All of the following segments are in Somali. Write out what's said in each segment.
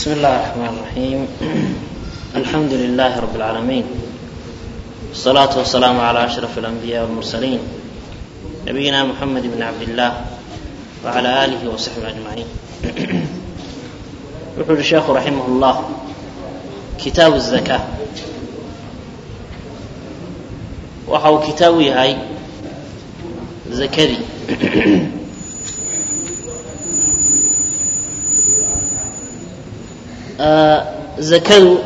بسم الله الرحمن الرحيم الحمد لله رب العالمين والصلاة والسلام على أشرف الأنبياء والمرسلين نبينا محمد بن عبد الله وعلى آله وصحبه أجمعين يقول الشيخ رحمه الله كتاب الزكاة وحو كتابي هاي زكدي zakadu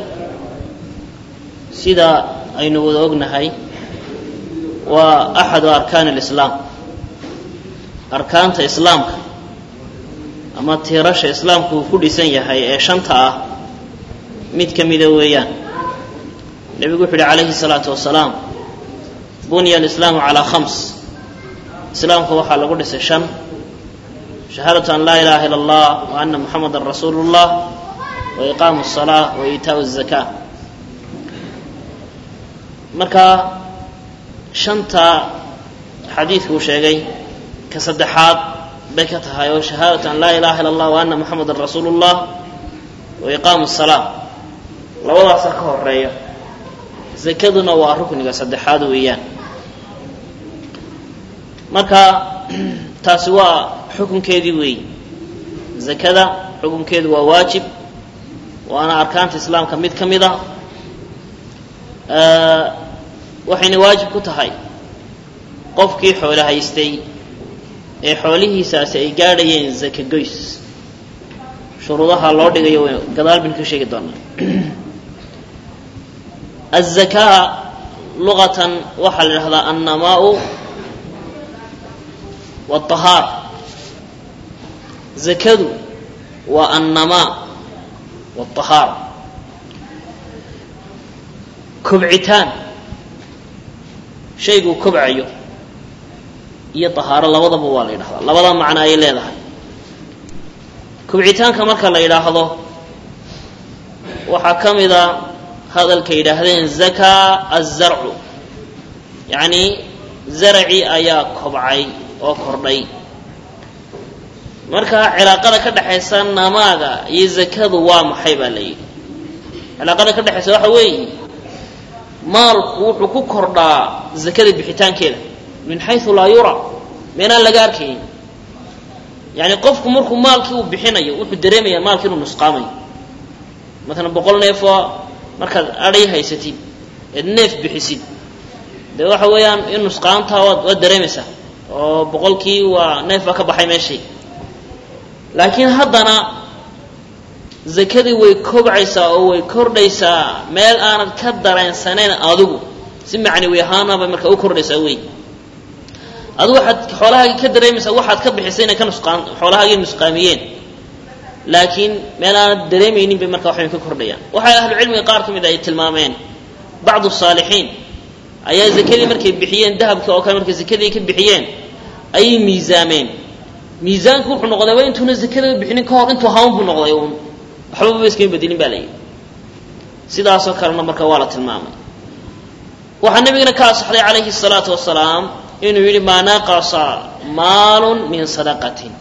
sida aynu wada ognahay waa axadu arkaan alislaam arkaanta islaamka ama tiirasha islaamku uu ku dhisan yahay ee shanta ah mid ka mida weeyaan nebigu wuxu uhi calayhi salaatu wasalaam bunya alislaamu calaa khams islaamka waxaa lagu dhisay shan shahaadatu an laa ilaha ila allah wa ana muxamadan rasuulu llah waiqaamu الsalaa wa iitaau الzakaa marka shanta xadiidku uu sheegay ka saddexaad bay ka tahay oo shahaadatu an laa ilaha ila اllah wa ana muxamadan rasuulu اllah wa iqaamu الsalaa labadaasa ka horeeya zakaduna waa rukniga saddexaad weeyaan marka taasi waa xukunkeedii weey zakada xukunkeedu waa waajib waana arkaanta islaamka mid ka mid a waxayna waajib ku tahay qofkii xoolo haystay ee xoolihiisaasi ay gaadhayeen zaka goys shuruudaha loo dhigayo gadaal baynu ka sheegi doonaa aلzakaa luqatan waxaa la idhahdaa annamaau wالطahaar zakadu waa annamaa wاطahaara kobcitaan shayguu kobcayo iyo طahaaro labadaba waa la yidhahdaa labada macno ayay leedahay kobcitaanka marka la yidhaahdo waxaa ka mida hadalka yidhaahdeen zakaa الzarcu yacni zaracii ayaa kobcay oo kordhay marka cilaaqada ka dhexaysa namaaga iyo zakadu waa maxay baa la yidhi cilaaqada ka dhexaysa waxa weeye maalku wuxuu ku kordhaa zakada bixitaankeeda min xayu laa yura meenaan laga arkayn yani qofku markuu maalkii uu bixinayo wuxuu dareemaya maalki inuu nusqaamayo maalan boqol neefoo markaad adhay haysatid eed neef bixisid dee waxa weeyaan in nusqaantaa waad waad dareemaysaa oo boqolkii waa neef baa ka baxay meeshay laakiin haddana zakadii way kobcaysaa oo way kordhaysaa meel aanad ka dareensanayn adigu si macnawi ahaanabay markaa u kordhaysaa wey adigu waxaad xoolahaagii ka dareemaysaa waxaad ka bixisay inay ka nusqaan xoolahaagii nusqaamiyeen laakiin meel aanad dareemaynin bay markaa waxbay ka kordhayaan waxay ahlucilmiga qaar ka mid ay tilmaameen bacdu saalixiin ayaa zakadii markay bixiyeen dahabka oo kale markay zakadii ka bixiyeen ayay miisaameen miisaanku wuxuu noqdayba intuuna zakada bixinin ka hor intuu hawn buu noqday uun waxbaba iskama bedelin baa la yidhi sidaasoo kalena marka waa la tilmaamay waxaa nabigana ka asaxday calayhi الsalaatu wasalaam inuu yidhi maa naqasa maalun min sadaqatin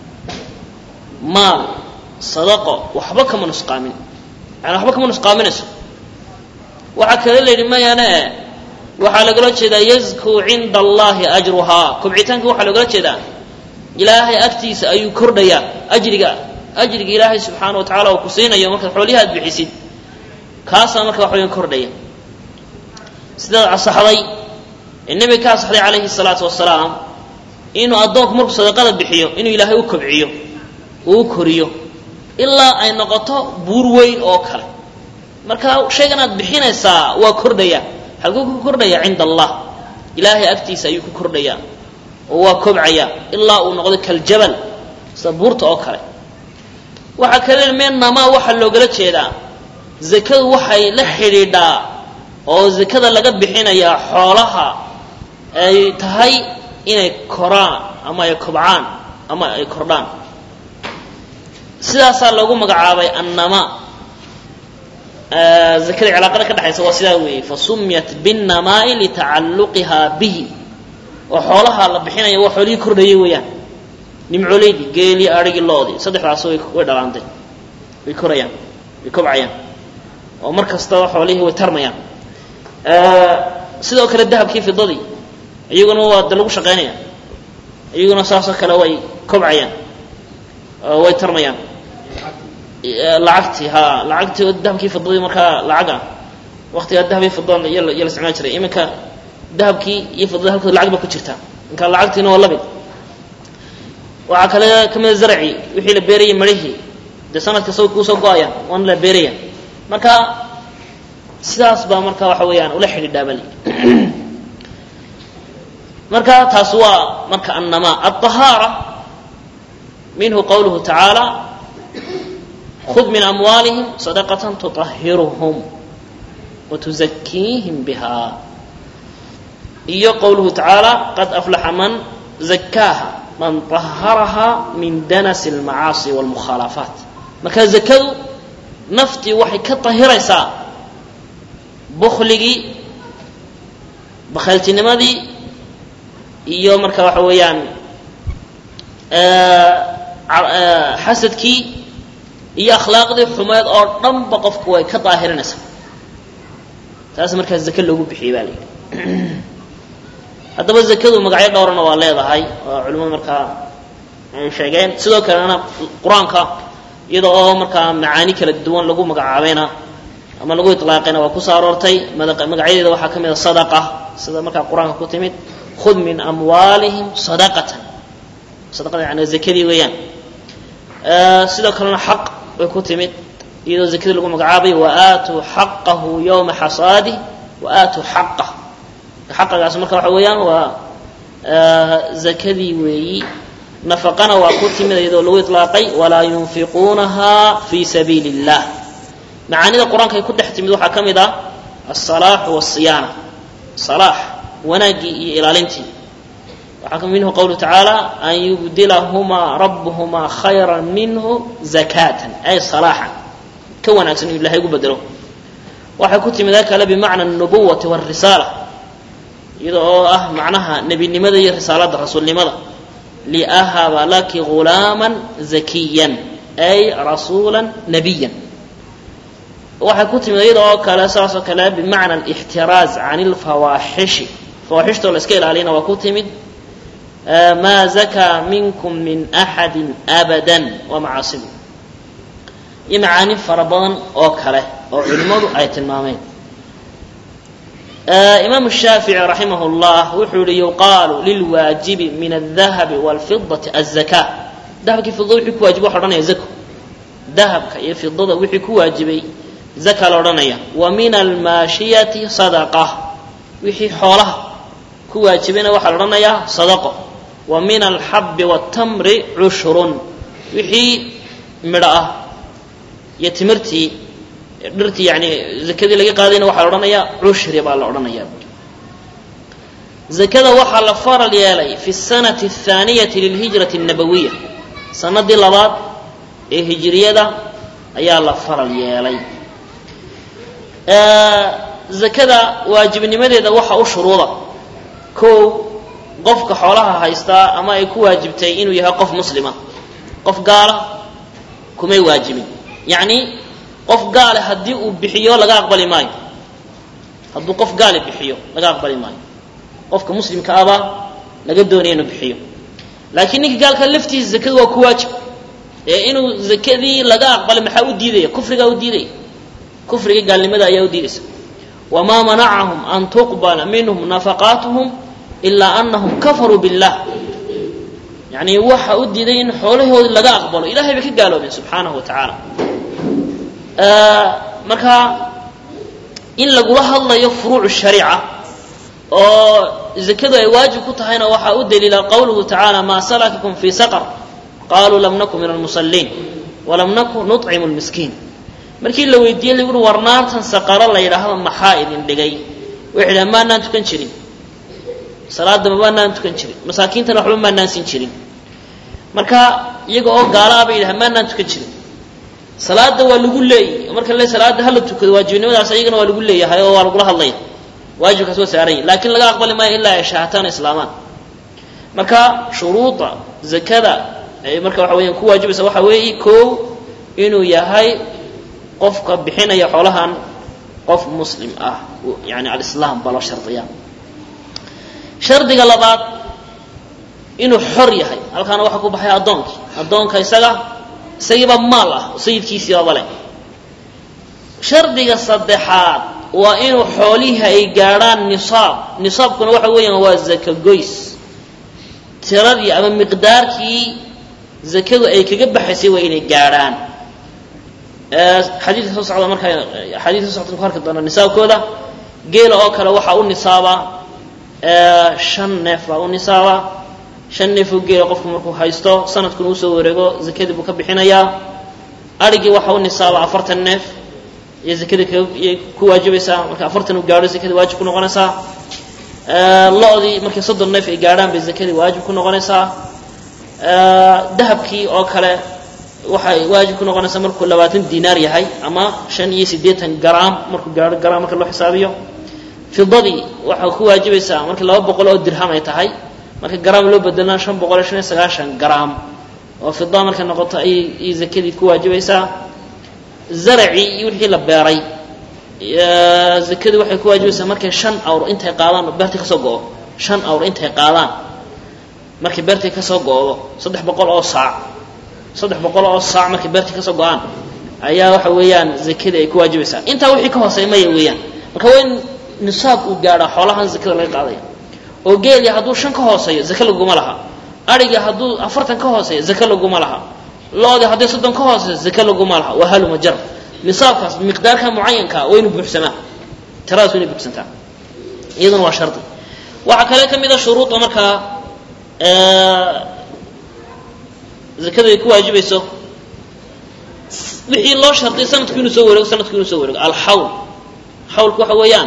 maal sadaqo waxba kama nusqaamin yani waxba kama nusqaaminayso waxaa kale la yidhi mayane waxaa lagala jeedaa yazku cinda allahi ajruhaa kobcitaanka waxaa logala jeedaa ilaahay agtiisa ayuu kordhayaa ajriga ajriga ilaahay subxaana wa tacala uu ku siinayo markaad xoolihi aad bixisid kaasaa marka wax weyan kordhaya sidaad asaxday ee nebiga ka asaxday calayhi salaatu wasalaam inuu addoonku markuu sadaqada bixiyo inuu ilaahay u kobciyo uu u koriyo ilaa ay noqoto buur weyn oo kale marka shaygan aad bixinaysaa waa kordhaya halkuu ku kordhaya cinda allah ilaahay agtiisa ayuu ku kordhayaa oo waa kobcaya ilaa uu noqdo kaljabal sida buurta oo kale waxaa kale meel namaa waxaa loogala jeedaa zakadu waxay la xidhiidhaa oo zakada laga bixinayaa xoolaha ay tahay inay koraan ama ay kobcaan ama ay kordhaan sidaasaa loogu magacaabay annama zakada cilaaqada ka dhexaysa waa sidaa weeye fasumiyat binnamaa'i litacalluqiha bihi oo xoolaha la bixinaya waa xoolihii kordhayay weeyaan nimcoleydii geelii adhigii loodii saddexdaas way way dhalaantay way korayaan way kobcayaan oo mar kastaba xoolihii way tarmayaan sidoo kale dahabkii fidadii iyaguna waa de lagu shaqaynaya iyaguna saasoo kale way kobcayaan way tarmayaan lacagtii ha lacagtii oo dahabkii fidadii markaa lacag ah waktigaa dahab iyo fidada iyo la isticmaali jiray iminka dahabkii iyo fidada halkooda lacag ba ku jirta marka lacagtiina waa lamid waxaa kale kamida zarci wixii la beerayay marihii dee sanadka sa kuusoo go-ayaan waana la beeraya marka sidaas baa marka waxa weeyaan ula xidhiidhaabali marka taas waa marka annama aلطahaara minhu qawluhu tacaala khud min amwaalihim sadaqaة tuطahiruhum watuzakiihim biha iyo qowluhu tacaala qad aflaxa man zakaaha man طaharaha min danas اlmacaasi wاlmukhaalafaat marka zakadu naftii waxay ka طahiraysaa bukligii bakhayltinimadii iyo marka waxa weeyaan xasadkii iyo akhlaaqdii xumeed oo dhanba qofku way ka daahirinaysaa taas markaa zake loogu bixiyey baa la yidhi haddaba zakadu magacyo dhowrana waa leedahay oo culimadu markaa ay sheegeen sidoo kalena qur-aanka iyada oo markaa macaani kala duwan lagu magacaabayna ama lagu ilaaqayna waa kusoo aroortay magacyadeeda waxaa ka mid a sadaqa sida markaa qur-aanka ku timid khud min amwaalihim sadaqatan sadaqada yani zakadii weeyaan sidoo kalena xaq bay ku timid iyadoo zakadii lagu magacaabay waaatuu xaqahu yowma xasaadih waaatuu xaqah xaqagaas marka waxa weeyaan waa zakadii weeyi nafaqana waa ku timid iyadoo lagu ilaaqay walaa yunfiquunaha fi sabiili اllah macaanida qur-aanka ay ku dhex timid waxaa ka mid ah alsalaaxu wasiyaana salaax wanaaggii iyo ilaalintii waxaa minhu qawluhu tacaala an yubdilahumaa rabbuhumaa khayra minhu zakatan ay salaaxan ka wanaagsan inuu ilahay ugu bedelo waxay ku timid kale bimacna anubuwati wاrisaala iyada oo ah macnaha nebinimada iyo risaalada rasuulnimada liahaba laki gulaama zakiyan ay rasuula nabiya waxay ku timid iyada oo kale saas oo kale bimacna alixtiraaz can اlfawaaxishi fawaaxishtoo la iska ilaaliyana waa ku timid maa zakaa minkum min axadi abada waa macaasibu iyo macaani fara badan oo kale oo culimmadu ay tilmaameen imaamu shaafici raximah اllah wuxuu yihi yuqaalu lilwaajibi min aldahabi wاlfidati aلzaka dahabkii fidada wixii ku wajiba waxa odhanaya zako dahabka iyo fidada wixii ku waajibay zaka la odhanaya wa min almaashiyati sadaqa wixii xoolaha ku waajibayna waxaa la odhanayaa sadaqo wa min alxabi wاtamri cushrun wixii midho ah iyo timirtii dhirtii yani zakadii laga qaadayna waxaa la odhanayaa cushri baa la odhanaya zakada waxaa la faral yeelay fi sanati athaaniyati lilhijrati الnabawiya sanadii labaad ee hijriyada ayaa la faral yeelay zakada waajibnimadeeda waxa u shuruuda kow qofka xoolaha haystaa ama ay ku waajibtay inuu yahay qof muslima qof gaala kumay waajibin yacni qof gaale haddii uu bixiyo laga aqbali maayo hadduu qof gaale bixiyo laga aqbali maayo qofka muslimka abaa laga doonaya inuu bixiyo laakiin ninka gaalka laftiisa zakadu waa ku waajib ee inuu zakadii laga aqbalay maxaa u diidaya kufrigaa u diidaya kufriga gaalnimada ayaa u diidaysa wamaa manacahum an tuqbala minhum nafaqaatuhum ilaa anahum kafaruu billah yani waxa u diiday in xoolahoodii laga aqbalo ilahay bay ka gaaloobeen subxaanahu wa tacaala marka in lagula hadlayo furuuc shariica oo zakadu ay waajib ku tahayna waxaa u daliila qawluhu tacaala maa salakakum fii saqr qaluu lam naku min almusaliin walam naku nuطcimu lmiskiin markii la weydiiyey lagu ui war naartan saqaro la yidhaahdo maxaa idin dhigay waxay dhaha maanaan tukan jirin salaadaba maanaan tukan jirin masaakiintana waxba maanaan sin jirin marka iyaga oo gaala a bay yidhaha maanaan tukan jirin salaada waa lagu leeyay marka le salaada hala tukado waajibnimadaas iyagana waa lagu leeyahay oo waa lagula hadlaya waajibkaas waa saaran yahi lakin laga aqbali maayo ilaa ay shahaataan islaamaan marka shuruuda zakada ay marka waxa weyaan ku waajibaysa waxa weeye kow inuu yahay qofka bixinaya xoolahan qof muslim ah yani alislaam baa loo shardiyaa shardiga labaad inuu xor yahay halkaana waxaa ku baxay addoonkii addoonka isaga isagiiba maal ah sayidkiisiibaba leh shardiga saddexaad waa inuu xoolihii ay gaadhaan nisaab nisaabkuna waxa weeyaan waa zaka goys tiradii ama miqdaarkii zakadu ay kaga baxaysay waa inay gaadhaan xadiidka soo socda markaa xadiidka soo socda ku arki doona nisaabkooda geela oo kale waxaa u nisaaba shan neef baa u nisaaba shan neefoo geela qofku markuu haysto sanadkuna usoo wareego zakadii buu ka bixinayaa arigii waxaa u nisaaba afartan neef iyo zakadii kayay ku waajibaysaa marka afartan uu gaadho zakadii waajib ku noqonaysaa lo-dii markay soddon neef ay gaadhaan bay zakadii waajib ku noqonaysaa dahabkii oo kale waxay waajib ku noqonaysaa markuu labaatan dinaar yahay ama shan iyo siddeetan garaam markuu gaadho garaam marka loo xisaabiyo fidadii waxay ku waajibaysaa markii laba boqol oo dirham ay tahay marka garaam loo bedelana shan boqol iyo shan iyo sagaashan garaam oo fida markay noqoto ayay zakadii ku waajibaysaa zaracii iyo wixii la beeray zakadii waxay ku waajibaysaa markay shan awr intay qaadaan beertii kasoo go-o shan awr intay qaadaan markay beertii kasoo go-do saddex boqol oo saac saddex boqol oo saac markay beertii kasoo go-aan ayaa waxa weeyaan zakadii ay ku waajibaysaa intaa wixii ka hooseey maya weeyaan marka waa in nisaab uu gaadhaa xoolahan zakada laga qaadaya oo geelii hadduu shan ka hooseeyo zake laguma laha arigii hadduu afartan ka hooseeyo zake laguma laha loodii hadday soddon ka hooseyso zake laguma laha waa haluma jar nisaabkaas miqdaarka mucayanka waa inu buuxsamaa tiradaas waa inay buuxsantaa iyaduna waa shardi waxaa kale ka mid a shuruuda markaa zakadu ay ku waajibayso wixii loo shardiy sanadku inuu soo wareego sanadku inuu soo wareego alxawl xawlku waxa weeyaan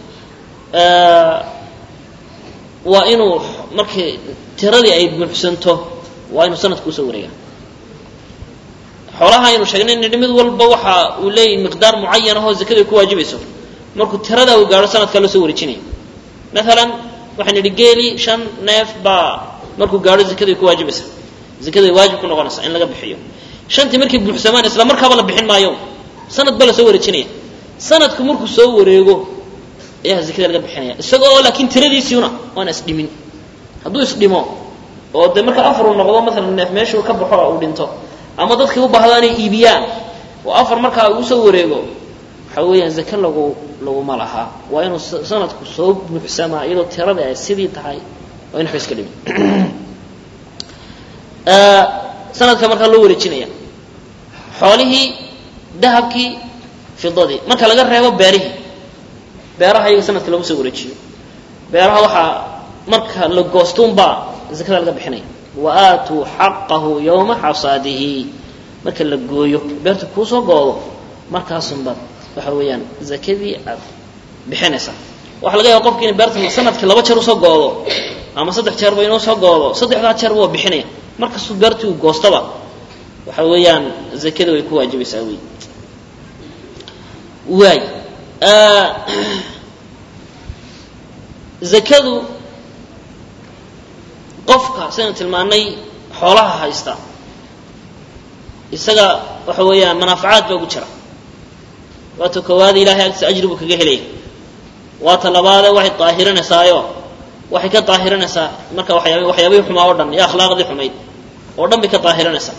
waa inuu markii tiradii ay buuxsanto waa inuu sanadku usoo wareega xoolaha aynu sheegnay nidhi mid walba waxa uu leeyahy miqdaar mucayan ahoo zakadu ay ku waajibayso markuu tirada uu gaadho sanadkaa loo soo wareejinaya maalan waxaan nidhi geeli shan neef baa markuu gaadho zakadu ay ku waajibaysa zakadu ay waajib ku noqonaysaa in laga bixiyo shantii markay buuxsamaan isla markaaba la bixin maayo sanad baa la soo wareejinaya sanadku markuu soo wareego ayaa zakada laga bixinaya isaga oo laakiin tiradiisiuna waana isdhimin hadduu isdhimo oo dee marka afar uu noqdo maalan neef meeshuu ka baxo uu dhinto ama dadkii u baahdo inay iibiyaan oo afar markaa uu soo wareego waxa weeyaan zake lagu laguma laha waa inuu sanadku soo buuxsamaa iyadoo tiradii ay sidii tahay waa in waxba iska dhimin sanadka markaa loo wareejinaya xoolihii dahabkii fidadii marka laga reebo beerihii beeraha iyaga sanadka lama soo wareejiyo beeraha waxaa marka la goostuunbaa zakada laga bixinaya wa aatuu xaqahu yowma xasaadihi marka la gooyo beerta kuusoo goodo markaasunbaad waxa weeyaan zakadii aad bixinaysaa waxaa laga yaaba qofki ina beerta sanadkii laba jeer usoo goodo ama saddex jeerba inuu soo goodo saddexdaa jeerba waa bixinaya markastuu beertii uu goostaba waxa weeyaan zakada way ku waajibaysaa wey waay zakadu qofka sidaynu tilmaanay xoolaha haysta isaga waxa weeyaan manaafacaad baa ugu jira waata koowaada ilahay agtiisa ajri buu kaga helaya waata labaade waxay daahirinaysaayoo waxay ka daahirinaysaa marka waxyaab waxyaabihii xumaa oo dhan iyo akhlaaqdii xumayd oo dhan bay ka daahirinaysaa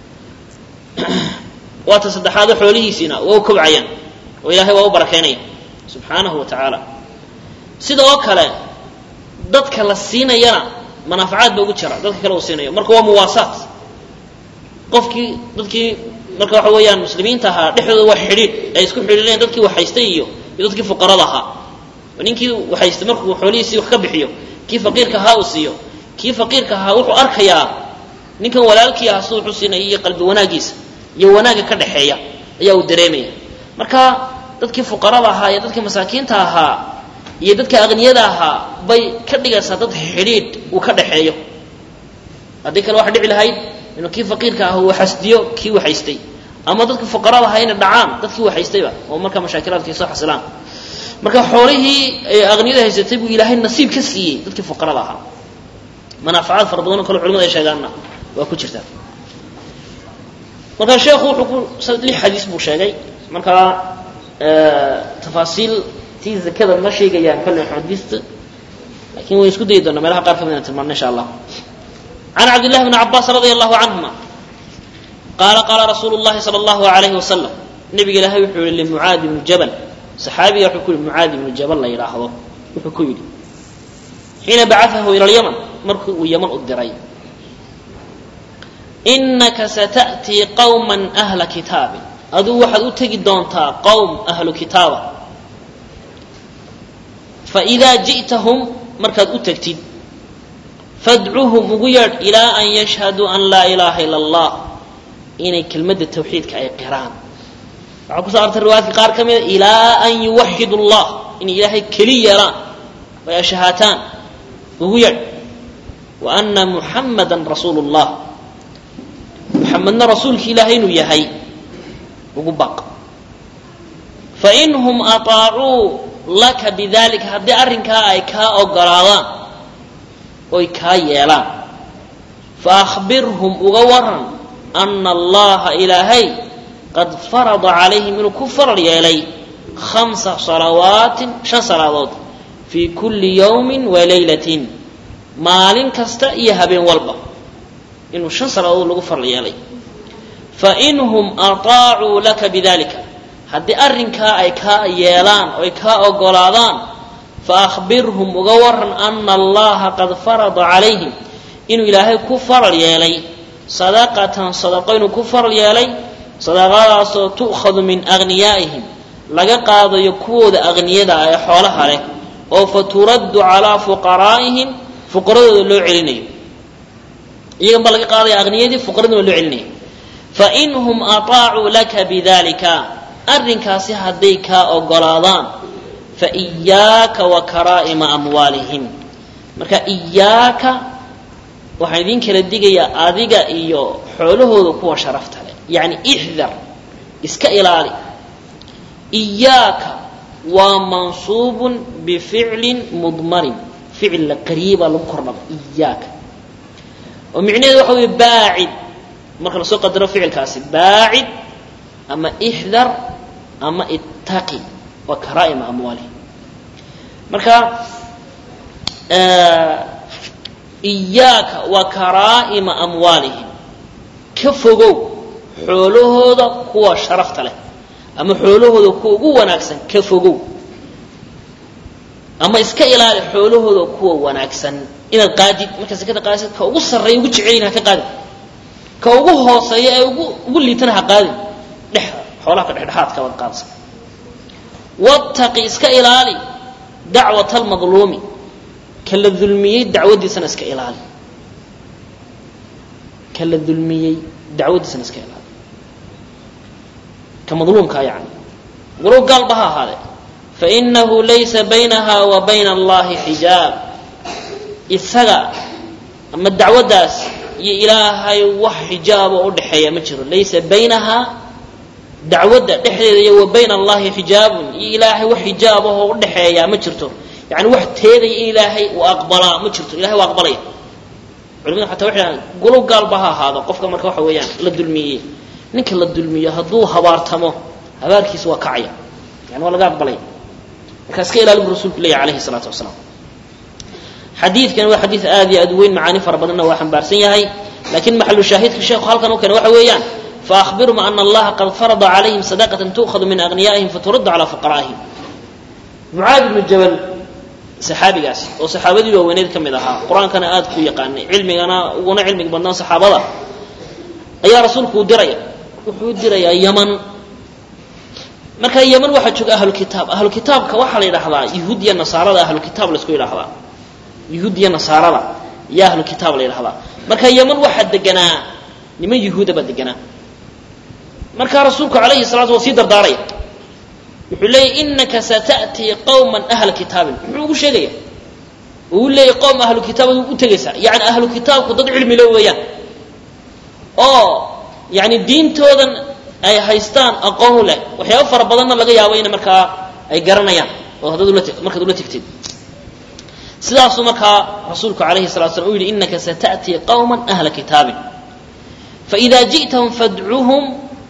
waata saddexaade xoolihiisiina waa u kobcayaan oo ilaahay waa u barakaynaya subxaanahu wa tacaala sida oo kale dadka la siinayana manaafacaad ba ugu jira dadka kale uu siinayo marka waa muwaasaat qofkii dadkii marka waxa weeyaan muslimiinta ahaa dhexdooda waa xidhiidh ay isku xidhiidheen dadkii waxhaystay iyo iyo dadkii fuqarada ahaa ninkii waxhaystay markuu xoolihiisii wax ka bixiyo kii faqiirka ahaa uu siiyo kii faqiirka ahaa wuxuu arkayaa ninkan walaalkii ah siduu wuxuu siinaya iyo qalbi wanaagiisa iyo wanaagga ka dhexeeya ayaa uu dareemaya marka dadkii fuqarada ahaa iyo dadkii masaakiinta ahaa iyo dadka aqniyada ahaa bay ka dhigaysaa dad xidhiidh uu ka dhaxeeyo haddii kale waxa dhici lahayd inuu kii faqiirka ah uu xasdiyo kii waxaystay ama dadka fuqarada ahaa inay dhacaan dadkii waxaystayba oo markaa mashaakilaadka ay soo xasilaan marka xoolihii ay aqniyada haysatay buu ilaahay nasiib ka siiyey dadkii fuqarada ahaa manaafacaad fara badan oo kale culimada ay sheegaanna waa ku jirtaa marka sheekhu wuxuu ku lix xadiis buu sheegay markaa tafaasiil tii zakada ma sheegayaan kolle xadiista lakin way isku dayi doonaa meelaha qaar kamid ina tilmaano insha allah can cabdillahi bni cabaas radia allahu canhuma qaala qaala rasuulu llahi sala allahu alayhi wasalam nabiga ilaahay wuxuu yihi limucaad ibni jabal saxaabiga wuxuu ku yihi mucaad ibnu jabal la yidhaahdo wuxuu ku yidhi xiina bacaahu ila lyaman markii uu yaman u diray inaka sata'tii qawman ahla kitaabin aduu waxaad u tegi doontaa qowm ahlu kitaaba faidaa ji'tahum markaad u tegtid fadcuhum ugu yeedh ilaa an yashhaduu an laa ilaaha ila allah inay kelmadda tawxiidka ay qiraan waxaa kuso artay riwaayadka qaar ka mida ilaa an yuwaxidu llah inay ilaahay keli yeelaan ay ashahaataan ugu yeedh wa ana muxammadan rasuulu llah muxamedna rasuulki ilaahay inuu yahay ugu baq fainhum aطaacuu laka bidalika haddii arrinkaa ay kaa ogolaadaan oy kaa yeelaan faahbirhum uga waran ana allaha ilaahay qad farada calayhim inuu ku faral yeelay khamsa salawaatin shan salaadood fii kulli yawmin wa laylatin maalin kasta iyo habeen walba inuu shan salaadood lagu faral yeelay fainhum aطaacuu laka bidalika haddii arrinkaa ay kaa yeelaan oy kaa ogolaadaan faahbirhum uga waran ana allaha qad farada calayhim inuu ilaahay ku faral yeelay sadaqatan sadaqo inuu ku faral yeelay sadaqadaasoo tu'khadu min aghniyaa'ihim laga qaadayo kuwooda aghniyada ah ee xoolaha leh oo fa turaddu calaa fuqaraa'ihim fuqaradooda loo celinayo iyagan baa laga qaadaya aghniyadii fuqaraduna loo celinaya fainhum aطaacuu laka bidalika arrinkaasi hadday kaa ogolaadaan faiyaaka wa karaa'ima amwaalihim marka iyaaka waxaan idin kala digayaa adiga iyo xoolahooda kuwa sharafta leh yacni ixdar iska ilaali iyaaka waa mansuubun bificlin mudmarin ficil la qariibaa lagu kordhaba iyaaka oo micnaheedu waxa weeye baacid marka lasoo qadaro ficilkaasi baacid ama ixdar ama ittaqi waa karaa'ima amwaalihim marka iyaaka waa karaa'ima amwaalihim ka fogow xoolahooda kuwa sharafta leh ama xoolahooda kuwa ugu wanaagsan ka fogow ama iska ilaali xoolahooda kuwa wanaagsan inaad qaadid markaa sakada qaadisid ka ugu sarreeya ugu jecelyin ha ka qaadin ka ugu hooseeya ee ugu ugu liitana ha qaadin dhex xoolaha ka dhexdhexaadka waad qaadsa wattaqi iska ilaali dacwata almadluumi ka la dulmiyey dacwaddiisana iska ilaali ka la dulmiyey dacwaddiisana iska ilaali ka madluumkaa yani walow gaalba ha ahaadee fainahu laysa baynaha wa bayna allahi xijaab isaga ama dacwaddaas iyo ilaahay wax xijaabo u dhexeeya ma jiro laysa baynaha dacwadda dhexdeeda iyo wa bayna allahi xijaabun iyo ilaahay wax xijaabahoo u dhexeeyaa ma jirto yani wax teedaya in ilaahay uu aqbalaa ma jirto ilahay waa aqbalaya culimadu xataa waxay dhahaan gulow gaalba ha ahaado qofka marka waxa weeyaan la dulmiyey ninka la dulmiyo hadduu habaartamo habaarkiisa waa kacaya yani waa laga aqbalaya marka iska ilaali bu rasulku leeyahy alayhi salaatu wasalaam xadiidkan waa xadiid aad iyo aad u weyn macaani fara badanna waa xambaarsan yahay lakin maxalu shaahidka sheekhu halkan u keena waxa weeyaan faahbirhum ana allaha qad farada calayhim sadaqatan tu'khadu min aghniyaa'ihim faturaddu calaa fuqaraa'ihim mucaad ibnu jabal saxaabigaas oo saxaabadii waaweyneed ka mid ahaa qur-aankana aad ku yaqaanay cilmigana uguna cilmiga badnaan saxaabada ayaa rasuulku u diraya wuxuu u dirayaa yaman marka yaman waxaa jooga ahlukitaab ahlukitaabka waxaa la yidhahdaa yuhuud iyo nasaarada ahlukitaab laisku yidhahdaa yuhuud iyo nasaarada iyo ahlukitaab la yidhahdaa marka yaman waxaa deganaa niman yuhuuda baa deganaa markaa rasuulku alayhi salatu wa sii dardaaraya wuxuu leeyahy inaka sata'tii qawman ahla kitaabin muxuu ugu sheegaya uu leeyahy qowm ahlu kitaabad u tegaysaa yani ahlu kitaabku dad cilmi le weeyaan oo yani diintoodan ay haystaan aqoon leh waxyaaba fara badanna laga yaabo ina markaa ay garanayaan oo haddaad ula markaad ula tegtid sidaasuu markaa rasuulku alayhi salatu slam u yidhi inaka sata'tii qawman ahla kitaabin faإida jiئtahum fadcuhum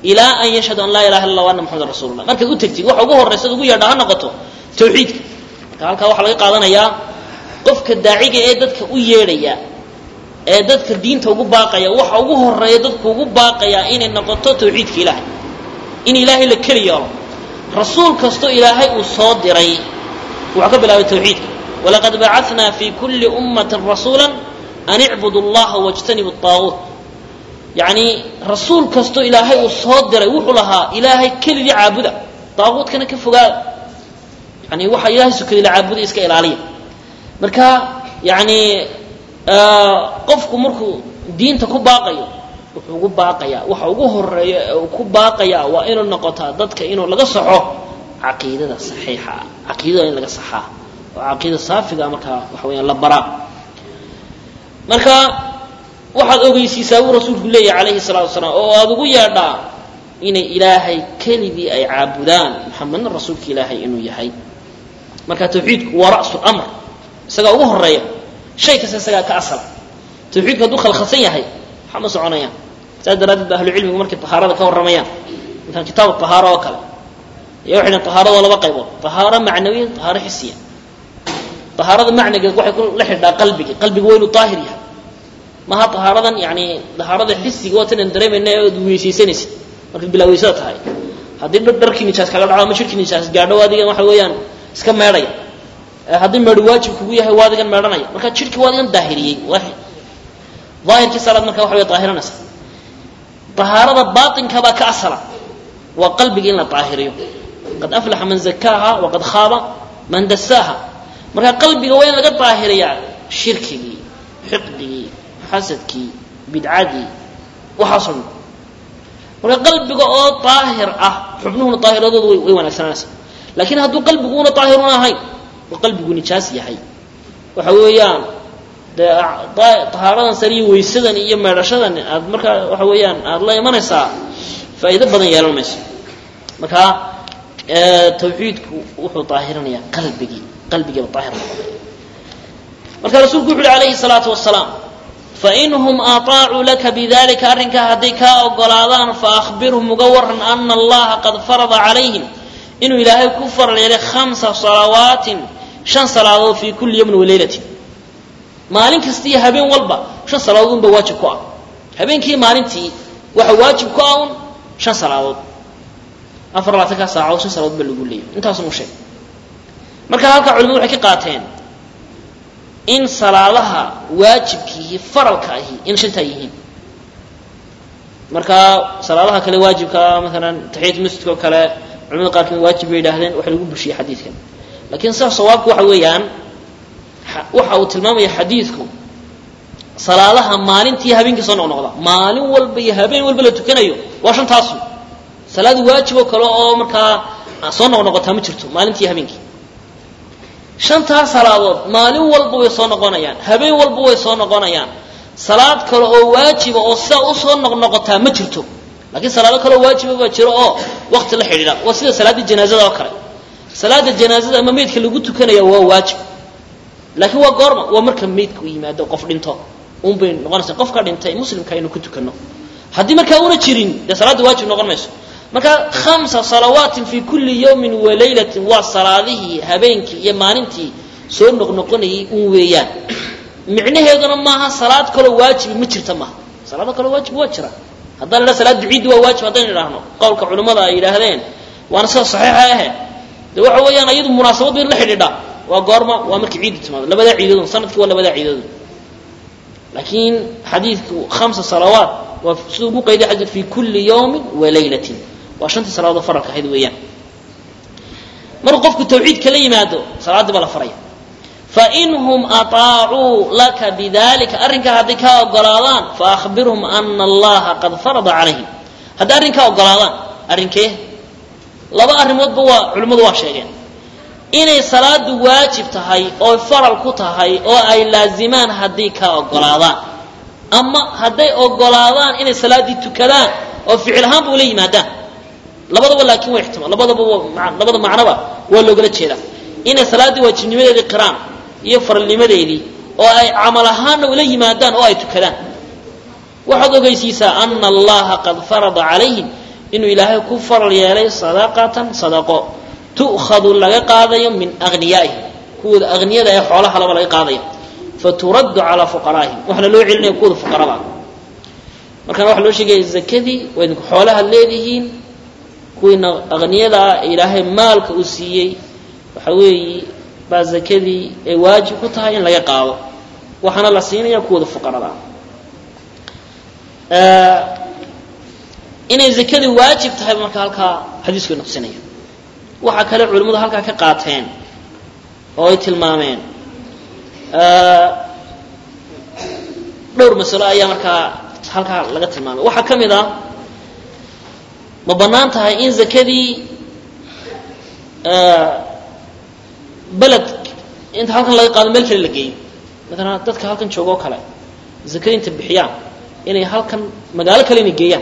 ilaa an yashhadu an laa ilaha illa wa anna maxamedan rasulullah markaad u tegtid waxa ugu horraysa ugu yeedha ha noqoto tawxiidka marka halkaa waxaa laga qaadanayaa qofka daaciga ee dadka u yeedhaya ee dadka diinta ugu baaqaya waxa ugu horeeya dadku ugu baaqayaa inay noqoto tawxiidka ilaahay in ilaahay la keli yeelo rasuul kastoo ilaahay uu soo diray wuxuu ka bilaabay tawxiidka walaqad bacatnaa fi kulli ummatin rasuula an icbudu allaha wajtanibu aaguut yacni rasuul kastoo ilaahay uu soo diray wuxuu lahaa ilaahay keligii caabuda daaguutkana ka fogaada yani waxa ilahay sukadii la caabuda iska ilaaliya marka yani qofku markuu diinta ku baaqayo wuxuu ugu baaqayaa waxa ugu horeeya ee uu ku baaqayaa waa inuu noqotaa dadka inuu laga saxo caqiidada saxiixa ah caqiidada in laga saxaa oo caqiida saafiga markaa waxa weyaan la baraa marka waxaad ogeysiisaa buu rasuulku leeyahy calayhi salaatu wasalaam oo aada ugu yeedhaa inay ilaahay keligii ay caabudaan maxamedna rasuulka ilaahay inuu yahay marka tawxiidku waa ra'su lamr isagaa ugu horeeya shay kasta isagaa ka asala tawxiidku hadduu khalkhalsan yahay waxaa ma soconayaan saas daraaddeed ba ahlucilmigu markay tahaarada ka warramayaan masalan kitaab tahaaro oo kale ayaa waxay dhahen tahaarada waa laba qaybood tahaaro macnawiya tahaaro xisiya tahaarada macnigeed waxay ku la xidhaa qalbiga qalbiga waa inuu daahir yahay maha tahaaradan yani tahaarada xisiga waa tanaan dareemayna ee ad weysaysanaysid markaad bilaaweysada tahay haddii dharkii nijaas kaga dhaco ama shirkii nijaas gaadho adigan waxa weeyaan iska meedhaya haddii meedho waajib kugu yahay waa adigan meedhanaya marka jidhkii waa adigan daahiriyey daahirkii salaad marka waxa way daahiranaysa dahaarada baatinka baa ka asala waa qalbiga in la daahiriyo qad aflaxa man zakaaha waqad khaaba man dasaaha marka qalbiga waa in laga daahiriyaa shirkigii xiqdigii xasadkii bidcadii waxaasoo dhan marka qalbiga oo daahir ah xubnuhuna daahiradoodu way wanaagsananaysa laakiin hadduu qalbigu una daahirun ahayn oo qalbigu nijaas yahay waxa weeyaan dee tahaaradan sare iyo weysadan iyo meedhashadan aad markaa waxa weeyaan aada la imanaysaa faa'iido badan yeelan mayso marka tawxiidku wuxuu daahirinayaa qalbigii qalbigiiba daahir noqonaya marka rasuulku wuxu uhi alayhi salaatu wasalaam fainhum aطaacuu laka bidalika arrinkaa hadday kaa ogolaadaan faahbirhum uga waran ana allaha qad farada calayhim inuu ilaahay ku faral yeelay hamsa salawaatin shan salaadood fii kulli yawmin walaylatin maalin kasta iyo habeen walba shan salaadood unba waajib ku ah habeenkii maalintii waxa waajib ku ah un shan salaadood afar labaatankaa saacadood shan salaadood ba lagu leeyay intaasun u sheeg marka halkaa culimadu waxay ka qaateen in salaadaha waajibkiihi faralka ahi in shantaa yihiin marka salaadaha kale waajibkaa maalan taxiyat masjidka oo kale culimada qaarkood waajib bay yidhaahdeen waxa lagu bushiyey xadiidkan lakiin sidaa sawaabku waxa weeyaan waxa uu tilmaamaya xadiidku salaadaha maalintii habeenkii soo noqnoqda maalin walba iyo habeen walba la tukanayo waa shantaasu salaad waajib oo kale oo markaa soo noqnoqotaa ma jirto maalintii habeenkii shantaas salaadood maalin walba way soo noqonayaan habeen walba way soo noqonayaan salaad kale oo waajiba oo sidaa usoo noqnoqotaa ma jirto lakiin salaado kaleo waajiba baa jiro oo wakti la xidhiidha waa sida salaaddii janaazada oo kale salaada janaazada ama meydka lagu tukanaya waa waajib laakiin waa goorma waa marka meydka u yimaado qof dhinto un bay noqonaysa qofka dhintay muslimka aynu ku tukano haddii markaa una jirin dee salaadda waajib noqon mayso marka hamsa salawaatin fi kulli yawmin walaylatin waa salaadihii habeenkii iyo maalintii soo noqnoqonayay un weeyaan micnaheeduna maaha salaad kaloo waajibi ma jirta maaha salaado kaloo waajib waa jira haddaan idhaha salaad duciiddi waa waajib haddaynu idhaahno qowlka culimmada ay yidhaahdeen waana sida saxiixa ahe de waxa weeyaan iyadu munaasabad bay la xidhiidhaa waa goorma waa markii ciiddu timaado labadaa ciidadood sanadkii waa labadaa ciidadood laakiin xadiidku hamsa salawaat waa siduu ugu qayday xadiid fi kulli yawmin walaylatin waa shantii salaadood faralka ahayd weeyaan markuu qofku tawxiidka la yimaado salaaddii baa la faraya fainhum aطaacuu laka bidalika arrinkaa hadday kaa ogolaadaan faahbirhum ana allaha qad farada calayhim hadday arrinkaa ogolaadaan arrinkee laba arrimoodba waa culimmadu waa sheegeen inay salaadu waajib tahay oo faral ku tahay oo ay laazimaan hadday kaa ogolaadaan ama hadday ogolaadaan inay salaaddii tukadaan oo ficil ahaanba ula yimaadaan labadaba laakiin waa ixtimaal labadaba labada macnoba waa loogala jeedaa inay salaaddii waajibnimadeedii qiraan iyo faralnimadeedii oo ay camal ahaanna ula yimaadaan oo ay tukadaan waxaad ogeysiisaa ana allaha qad farada calayhim inuu ilaahay ku faral yeelay sadaqatan sadaqo tu'khadu laga qaadayo min agniyaa'ihim kuwooda aghniyada ee xoolaha laba laga qaadaya faturaddu calaa fuqaraa'ihim waxaana loo celinaya kuwooda fuqarada markaan waxaa loo sheegaya zakadii waa idinku xoolaha leedihiin kuwiina aghniyada ah ee ilaahay maalka uu siiyey waxa weeye baa zakadii ay waajib ku tahay in laga qaado waxaana la siinaya kuwooda fuqarada ah inay zakadii waajib tahay marka halkaa xadiisku ina tusinaya waxaa kale culimmadu halkaa ka qaateen oo ay tilmaameen dhowr masalo ayaa markaa halkaa laga tilmaamay waxaa ka mid ah ma bannaan tahay in zakadii beled inta halkan laga qaado meel kale la geeyo maalan dadka halkan jooga oo kale zakadii inta bixiyaan inay halkan magaalo kale inay geeyaan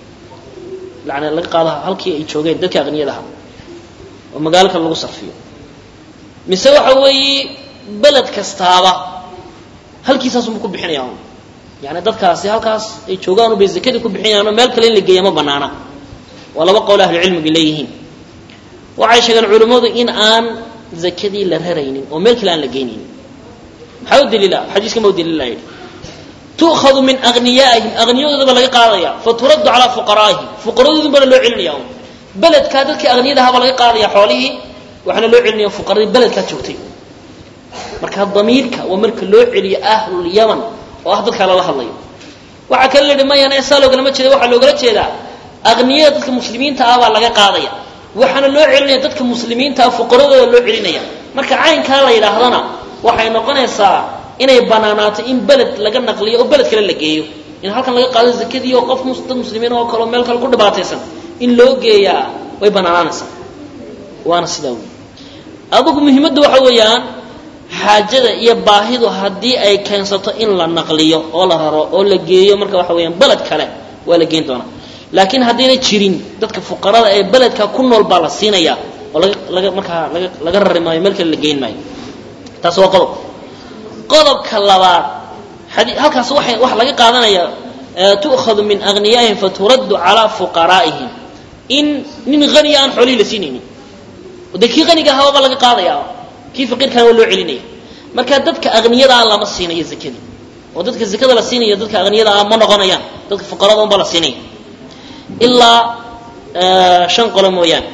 yani laga qaado halkii ay joogeen dadka aqniyadaha oo magaalo kale lagu sarfiyo mise waxa weeye beled kastaaba halkiisaasunba ku bixinaya un yani dadkaasi halkaas ay joogaan bay zakadii ku bixinayaanoo meel kale in la geeya ma banaana waa laba qowl ahlucilmiga leeyihiin waxay sheegeen culimmadu in aan zakadii la raraynin oo meel kale aan la geynaynin maxaa u daliila xadiiska ma u daliila yidhi tu'khadu min agniyaa'ihim agniyadoodaba laga qaadaya faturaddu calaa fuqaraa'ihim fuqaradoodin bana loo celinaya un beledkaa dadkii aghniyadahabaa laga qaadaya xoolihii waxaana loo celinaya fuqaradii beledkaa joogtay marka damiirka waa marka loo celiyo ahlulyaman oo ah dadkaa lala hadlayo waxaa kale la yidhi mayana saa loogalama jeeda waxaa loogala jeedaa aghniyada dadka muslimiinta ah baa laga qaadaya waxaana loo celinaya dadka muslimiinta ah fuqaradooda loo celinaya marka caynkaa la yidhaahdana waxay noqonaysaa inay banaanaato in beled laga naqliyo oo beled kale la geeyo in halkan laga qaado zakadii oo qof dad muslimiin oo kaleo meel kale ku dhibaataysan in loo geeyaa way banaanaanaysaa waana sidaa wey adugu muhiimaddu waxa weeyaan xaajada iyo baahidu haddii ay keensato in la naqliyo oo la raro oo la geeyo marka waxa weeyaan beled kale waa la geyn doonaa laakiin haddayna jirin dadka fuqarada ee beledka ku nool baa la siinaya oo laga laga markaa laga laga rari maayo meel kale la geyn maayo taas waa qodob qodobka labaad xadii halkaas waxay waxa laga qaadanaya tu'khadu min agniyaa'ihim faturaddu calaa fuqaraa'ihim in nin haniya aan xoolihii la siinaynin de kii haniga ahaa baa laga qaadaya kii faqiirkana waa loo celinaya marka dadka aghniyada ah lama siinayo zakadii oo dadka zakada la siinaya dadka aghniyada ah ma noqonayaan dadka fuqarada unbaa la siinaya ilaa shan qolo mooyaane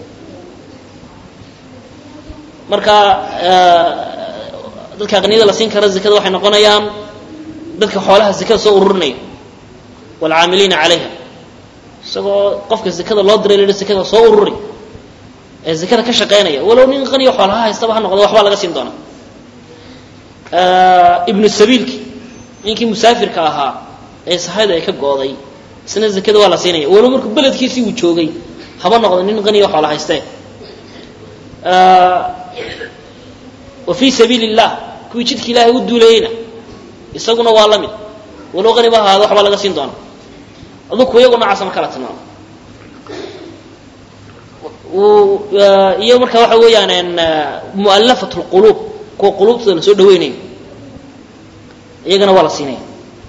marka dadka aqniyada la siin kara zakada waxay noqonayaan dadka xoolaha zakada soo ururinaya waalcaamiliina calayha isagoo qofka zakada loo diray la zakada soo ururi ee zakada ka shaqaynaya walow nin qaniyo xoolaha haystaba ha noqdo waxbaa laga siin doonaa ibnu sabiilki ninkii musaafirka ahaa ee sahayda ay ka gooday isna zakada waa la siinaya walow markuu beledkiisii uu joogay haba noqdo nin qaniyo xoola haystee wa fii sabiili illah kuwii jidka ilaahay u duulayeyna isaguna waa la mid walow qaniba ahaado waxbaa laga siin doonaa aduku iyagu noocaasa ma kala tilmaamo iyo marka waxa weeyaan mu'allafat lquluub kuwa quluubtooda la soo dhaweynayo iyagana waa la siinaya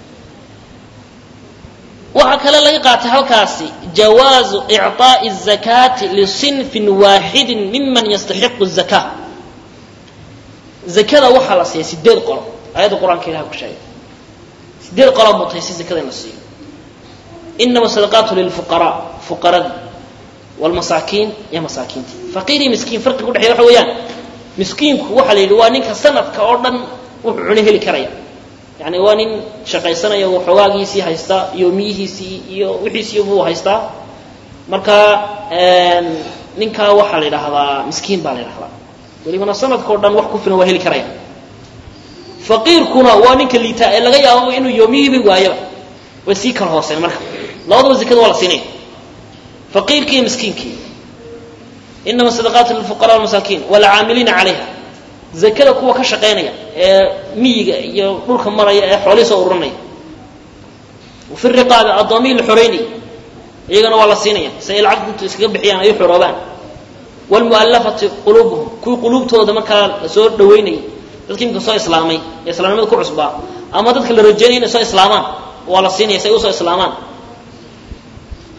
waxaa kale laga qaatay halkaasi jawaazu icطaaءi الzakaati liصinfi waaxidi miman yastaxiqu الzaka zakada waxaa la siiya sideed qolo ayadda qur-aanka ilaha ku sheegay sideed qolaa mutaysi zakada in la siiyo inama sadaqaatu lilfuqaraa fuqaradii wlmasaakiin iyo masaakiintii faqiir iyo miskiin farqiga udhexeya waxa weeyaan miskiinku waxaa la yidhi waa ninka sanadka oo dhan wuxuu cuno heli karaya yani waa nin shaqaysanaya oo xogaagiisii haysta yoomiyihiisii iyo wixiisii buu haystaa marka ninkaa waxaa la yidhaahdaa miskiin baa la yidhahdaa welibana sanadka o dhan wax ku filan waa heli karaya faqiirkuna waa ninka liitaa ee laga yaababa inuu yoomiyihiiba waayaba way sii kala hooseen marka labadaba zakada waa la siinaya faqiirkii iyo miskiinkii inama sadaqaatu lilfuqara walmasaakiin waalcaamiliina calayha zakada kuwa ka shaqaynaya ee miyiga iyo dhulka maraya ee xoolihii soo ururinaya wafi riqaabi addoomihii la xoreynaya iyagana waa la siinaya si ay lacagta intu iskaga bixiyaan ay u xoroobaan waalmu'allafati quluubuhum kuwii quluubtooda markaa la soo dhaweynayay dadkii imika soo islaamay ee islaamnimada ku cusbaa ama dadka la rajeynaya inay soo islaamaan waa la siinaya si ay usoo islaamaan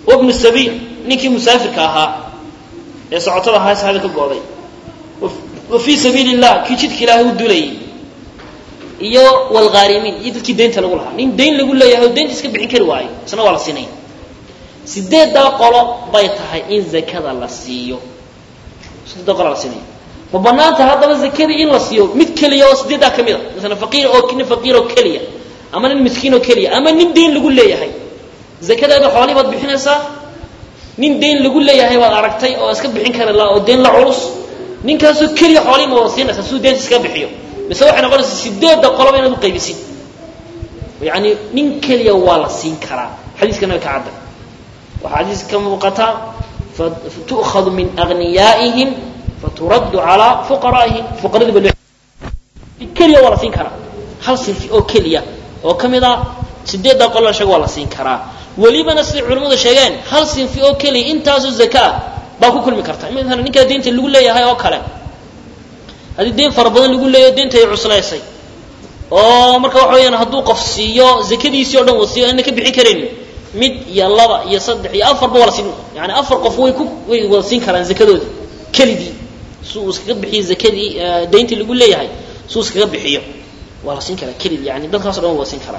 wabnu sabiil ninkii musaafirka ahaa ee socotada ahaa saxada ka go'day wa fii sabiili illah kii jidka ilaahay u dulayay iyo walghaarimiin iyo dadkii deynta lagu lahaa nin dayn lagu leeyahay oo deynta iska bixin kari waayo isna waa la siinaya sideeddaa qolo bay tahay in zakada la siiyo sideeddaa qolo la siinaya ma banaanta haddaba zakadii in la siiyo mid keliya oo sideeddaa ka mid a masalan faqiir oo nin faqiir oo keliya ama nin miskiin oo keliya ama nin deyn lagu leeyahay zakadeeda xoolihii baad bixinaysaa nin deyn lagu leeyahay baad aragtay oo iska bixin kari la oo deyn la culus ninkaasoo keliya xoolihii ma wada siinaysaa siduu deynta iska bixiyo mise waxay noqonaysaa sideedda qoloba inaad u qaybisin yani nin keliya waa la siin karaa xadiiskana way ka cadda waxaa xadiis ka muuqata fatu'khadu min agniyaa'ihim faturaddu calaa fuqaraa'ihim fuqaradiiba loo keliya waa la siin karaa hal sinfi oo keliya oo ka mid a sideedda qolo sheega waa la siin karaa welibana siday culimmadu sheegeen hal sinfi oo keliya intaasoo zakaa baa ku kulmi karta maala ninkaa deynta lagu leeyahay oo kale haddii deyn fara badan lagu leeyaho deynta ay cuslaysay oo marka waxa weyaan hadduu qof siiyo zakadiisii o dhan uu siiyo ana ka bixin karaynin mid iyo laba iyo saddex iyo afarba waa la siin yani afar qof way ku way wada siin karaan zakadoodii keligii si uu iskaga bixiyo zakadii deyntii lagu leeyahay si uu iskaga bixiyo waa la siin karaa keligii yani dadkaas o dhan waa siin karaa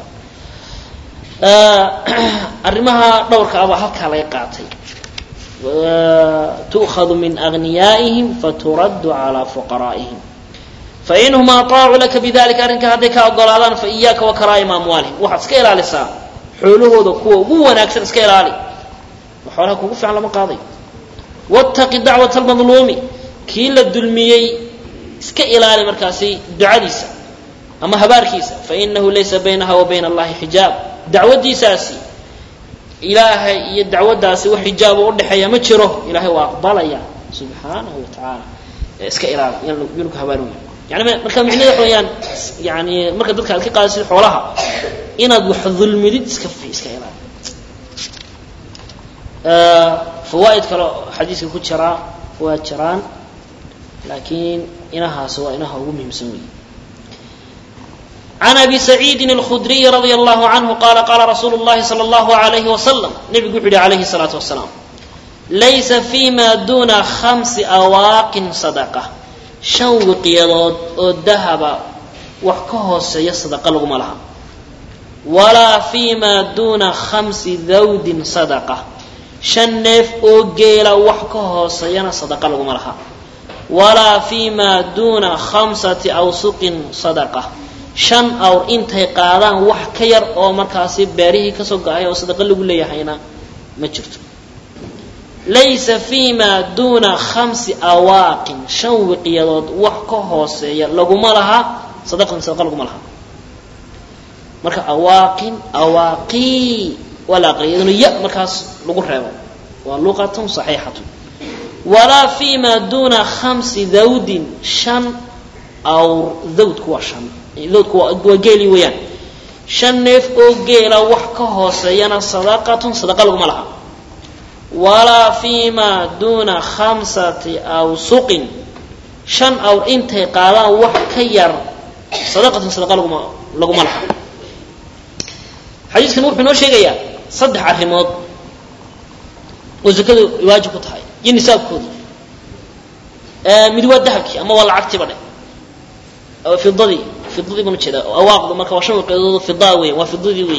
arrimaha dhowrka abaa halkaa laga qaatay tu'khadu min agniyaa'ihim faturaddu calaa fuqaraa'ihim fainhum aطaacuu laka bidalika arrinka hadday ka ogolaadaan fa iyaaka wa karaa'ima amwaalihim waxaad iska ilaalisaa xoolahooda kuwa ugu wanaagsan iska ilaali xoolaha kugu fiican lama qaaday wاtaqi dacwata almadluumi kii la dulmiyey iska ilaali markaasi ducadiisa ama habaarkiisa fainahu laysa baynaha wa bayna allahi xijaab dacwadiisaasi ilaahay iyo dacwaddaasi wax xijaabo udhexeeya ma jiro ilahay waa aqbalaya subxaanahu wa tacaala iska ilaali yanu ku habaarooya yani marka micnaheed waxa weyaan yani marka dadka aad ka qaadasid xoolaha inaad wax dulmidid iska iska ilaali fawaaid kale xadiiska ku jiraa waa jiraan laakiin inahaas waa inaha ugu muhiimsan wey عن أبي سعيد الخdري رضي الله عنه قال قال رsuuل اللhi صلى الله عليه وسلم نبgu وxuu hi عليه الصلاaة وسلام laysa فيma duna خمس أواaqin صدقة شhan wiqyadood oo dahaba wax ka hooseeya صدقة laguma laha وalaa فيma duna خمسi dawdin صدقة شhan neef oo geela wax ka hooseeyana صدقة laguma laha وalaa فيma duna خمسaةi أwسqin صدقة shan awr intay qaadaan wax ka yar oo markaasi beerihii kasoo go-ay oo sadaqo lagu leeyahayna ma jirto laysa fiima duuna khamsi awaaqin shan wiqyadood wax ka hooseeya laguma laha sadaqan sadaqa laguma laha marka awaaqin awaaqii waa la aqriya iyaduna ya markaas lagu reebo waa luqatun saxiixatun walaa fiima duuna khamsi dawdin shan awr dawdku waa shan doodku waa geeli weeyaan shan neef oo geela wax ka hooseeyana sadaqatun sadaqa laguma laha walaa fiima duuna khamsati awsuqin shan awr intay qaadaan wax ka yar sadaqatun sadaqa laguma laguma laha xadiiskan wuxuu inoo sheegayaa saddex arrimood oo zakadu waajib ku tahay iyo nisaabkooda mid waa dahabkii ama waa lacagtiiba dhe fidadii fidadii baan ujeeda awaaqdu marka waa shan wiqyadood fida weyan waa fidadii wey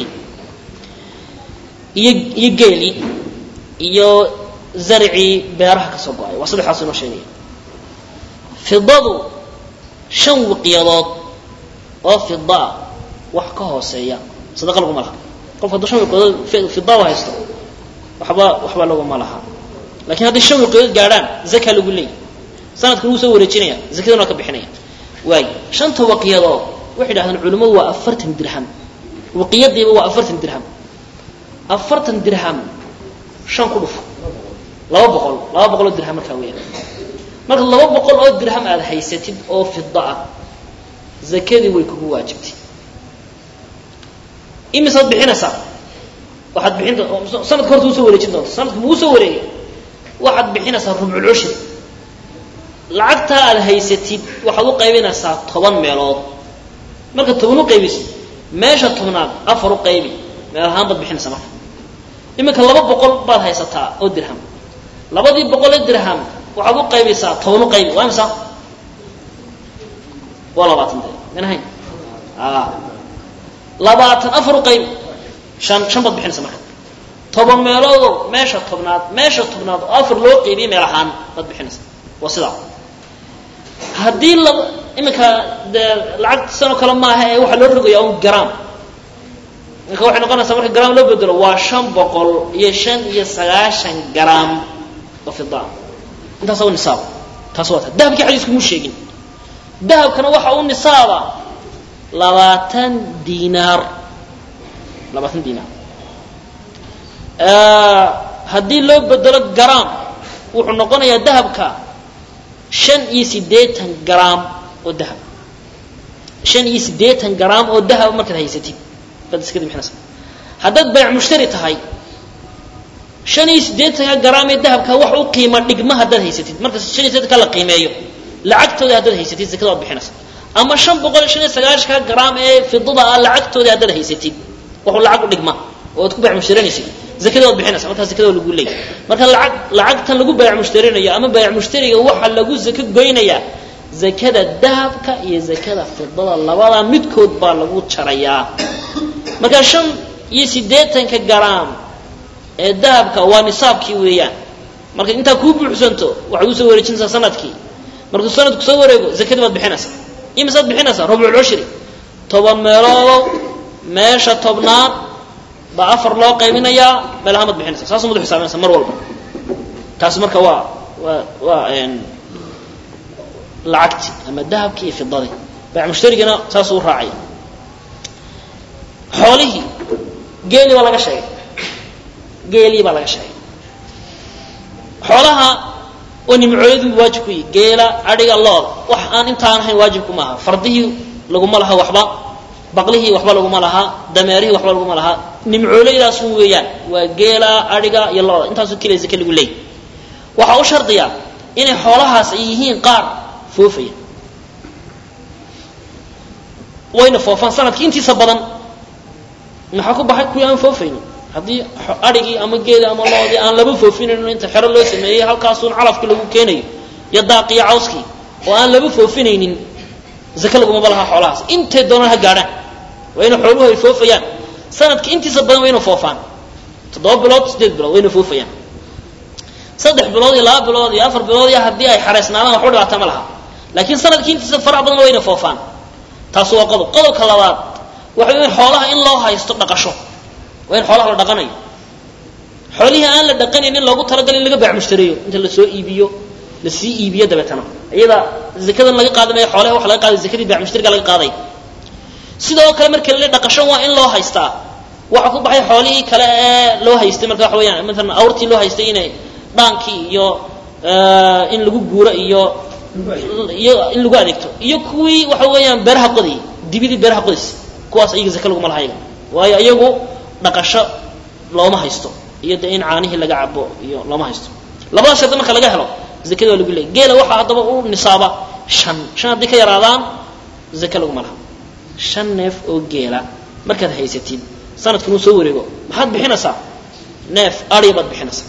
iyo iyo geelii iyo zarcii beeraha kasoo go-ay waa saddexdaas inoo sheegaya fidadu shan wiqyadood oo fida wax ka hooseeya sadaqa laguma laha qofka hadduu shan wiqyadood fida u haysto waxba waxba laguma laha lakin hadday shan wiqyadood gaadhaan zaka lagu leeyay sanadkan wuu soo wareejinaya zakadana waa ka bixinaya waay shanta waqiyadood waxay dhahdeen culimmadu waa afartan dirham waqiyadiiba waa afartan dirham afartan dirham shan ku dhufo laba boqol laba boqol oo dirham markaa weyaan marka laba boqol oo dirham aada haysatid oo fida ah zakadii way kugu waajibtay imisaad bixinaysaa waxaad bixin sanadka horta usoo wareejin doonta sanadka muu soo wareegay waxaad bixinaysaa rubculcushri lacagtaa aada haysatid waxaad u qaybinaysaa toban meelood marka toban u qaybisid meesha tobnaad afar u qaybi meel ahaan baad bixinaysaa marka iminka laba boqol baad haysataa oo dirham labadii boqolee dirham waxaad u qaybaysaa toban u qaybi waa imisa waa labaatan de manahayn labaatan afar u qaybi shan shan baad bixinaysa marka toban meeloodoo meesha tobnaad meesha tobnaad oo afar loo qaybiyey meel ahaan baad bixinaysa waa sidaa haddii laba iminka dee lacag sanoo kale maaha ee waxaa loo rogaya un gram marka waxay noqonaysaa marka gram loo bedelo waa shan boqol iyo shan iyo sagaashan gram oo fida intaas u nisaaba taas waa ta dahabkii xadiisku mu sheegin dahabkana waxa u nisaaba labaatan dinaar labaatan dinaar haddii loo bedelo gram wuxuu noqonayaa dahabka shan iyo siddeetan gram oo dahab shan iyo siddeetan gram oo dahab markaad haysatid baad iskada bixinaysa haddaad bayc mushtari tahay shan iyo siddeetanka gram ee dahabka wax u qiima dhigma haddaad haysatid marka shan iyo siddeetanka la qiimeeyo lacagtooda haddaad haysatid zakada waad bixinaysa ama shan boqol iyo shan iyo sagaashanka gram ee fidada ah lacagtooda haddaad haysatid waxuu lacag u dhigma oo ad ku bayc mushtarinaysid zakada waad bixinaysa markaa zakada lagu leeyay marka lacag lacagtan lagu bayc mushtarinayo ama bayc mushtariga waxa lagu zako goynayaa zakada dahabka iyo zakada fidada labada midkood baa lagu jarayaa marka shan iyo siddeetanka gram ee dahabka waa nisaabkii weeyaan marka intaa kuu buuxsanto waxaad usoo wareejinaysaa sanadkii markuu sanadku soo wareego zakadii baad bixinaysaa imisaad bixinaysaa rubculcushri toban meeloodow meesha tobnaad baa afar loo qaybinayaa meel ahaan baad bixinaysa saasumad u xisaabinaysa mar walba taasi marka waa waa waa lacagti ama dahabkii iyo fidadii bayc mushtarigana saasuu u raacaya xoolihii geelii baa laga sheegay geelii baa laga sheegay xoolaha oo nimcooyadu waajib ku yihi geela adhiga looda wax aan intaan ahayn waajibku maaha fardihii laguma laha waxba baqlihii waxba laguma lahaa dameerihii waxba laguma lahaa nimcooleydaas weeyaan waa geela adhiga iyo looda intaasu keliya zake lagu leeyay waxaa u shardiya inay xoolahaas ay yihiin qaar foofaya wayna foofaan sanadkii intiisa badan maxaa ku baxay kuwii aan foofaynin haddii adhigii ama geeli ama loodii aan laba foofinayno inta xero loo sameeyey halkaasuun calafki lagu keenayo iyo daaqiyo cawskii oo aan laba foofinaynin zake lagumaba lahaa xoolahaas intay doonaan ha gaadhaan waa ina xooluhu ay foofayaan sanadka intiisa badan waa ina foofaan toddoba bilood siddeed bilood waa ina foofayaan saddex bilood iyo laba bilood iyo afar bilood iyo haddii ay xareysnaadaan waxba dhibaata ma laha laakiin sanadkii intiisa farac badan waa ina foofaan taas waa qodob qodobka labaad waxa in xoolaha in loo haysto dhaqasho waa in xoolaha la dhaqanayo xoolihii aan la dhaqanaynin loogu talagalay in laga baac mushtareeyo inta lasoo iibiyo lasii iibiyo dabeetana iyada zakadan laga qaadi maayo xoolaha waxa laga qaaday zakadii baac mushtariga laga qaaday sidoo kale marka la dhaqasho waa in loo haystaa waxa ku baxay xoolihii kale ee loo haystay marka waxa weeyaan maalan awrtii loo haystay inay dhaankii iyo in lagu guuro iyo iyo in lagu adeegto iyo kuwii waxa weeyaan beeraha qodayay dibidii beeraha qodays kuwaas iyaga zake laguma laha iyaga waayo iyagu dhaqasho looma haysto iyo de in caanihii laga cabo iyo looma haysto labada shardi marka laga helo zakada waa lagu leeyay geela waxaa haddaba u nisaaba shan shan haddii ka yaraadaan zake laguma laha shan neef oo geela markaad haysatid sanadkan uu soo wareego maxaad bixinaysaa neef adya baad bixinaysaa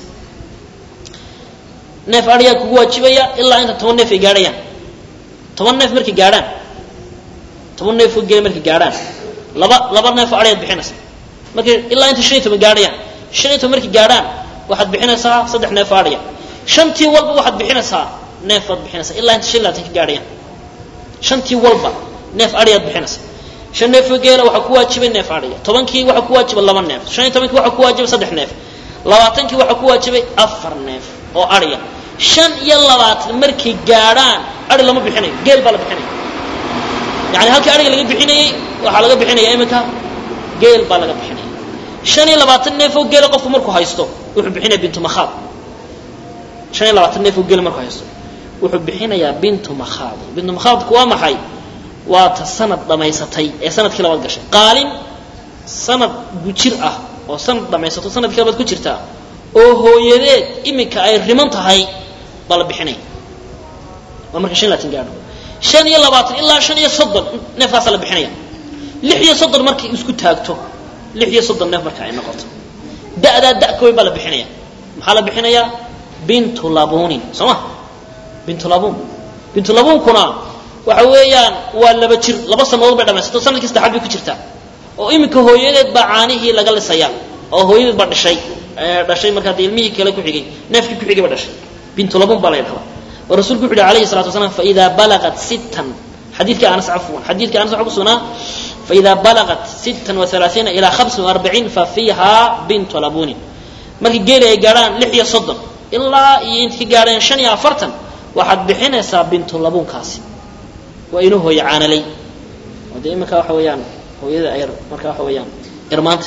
neef adyaa kugu waajibaya ilaa inta toban neef ay gaadhayaan toban neef markay gaadhaan toban neef oo geela markay gaadhaan laba laba neef oo adyaad bixinaysaa markay ilaa inta shan iyo toban gaadhayaan shan iyo toban markay gaadhaan waxaad bixinaysaa saddex neef oo adya shantii walba waxaad bixinaysaa neef baad bixinaysaa ilaa inta shan iyo labaatan ka gaadhayaan shantii walba neef adyaad bixinaysaa shan neef oo geela waxaa ku waajibay neef adhiya tobankii waxaa ku waajibay laba neef shan iyo tobankii waxaa ku waajibay saddex neef labaatankii waxaa ku waajibay afar neef oo adhiya shan iyo labaatan markay gaadhaan adhi lama bixinayo geel baa la bixinaya yani halkii adhiga laga bixinayey waxaa laga bixinaya iminka geel baa laga bixinaya shan iyo labaatan neef oo geela qofku markuu haysto wuxuu bixinaya bintu makhaad shan iyo labaatan neef oo geela markuu haysto wuxuu bixinayaa bintu makhaad bintu makhaadku waa maxay waa ta sanad dhamaysatay ee sanadkii labaad gashay qaalin sanad gujir ah oo sanad dhamaysato sanadkii labaad ku jirtaa oo hooyadeed iminka ay riman tahay baa la bixinaya waa marka shan iyo labaatan gaadho shan iyo labaatan ilaa shan iyo soddon neefkaasaa la bixinaya lix iyo soddon markay isku taagto lix iyo soddon neef marka ay noqoto da'daa da' ka weyn baa la bixinaya maxaa la bixinayaa bintu labunin soo ma bintu labun bintu labunkuna waxa weeyaan waa laba jir laba sanadood bay dhamaysato sanadkii saddexaad bay ku jirtaa oo iminka hooyadeed baa caanihii laga lisaya oo hooyadeed baa dhashay dhashay markaa dee ilmihii kale ku xigay neefkii ku xigay ba dhashay bintu labun baa la yidhahdaa oo rasuulku wuxu uhi alayhi salatu wasalaam faidaa balaqat sittan xadiidka anas cafwan xadiidka anas waxa ku sugnaa faidaa balaqat sittan wa halaaiina ilaa hamsin wa arbaciin fa fiiha bintu labunin markii geeli ay gaadhaan lix iyo soddon ilaa iyo inta ka gaadheen shan iyo afartan waxaad bixinaysaa bintu labunkaasi waa inuu hooye caanalay oo dee iminka waxa weeyaan hooyada ayr marka waxa weeyaan irmaanta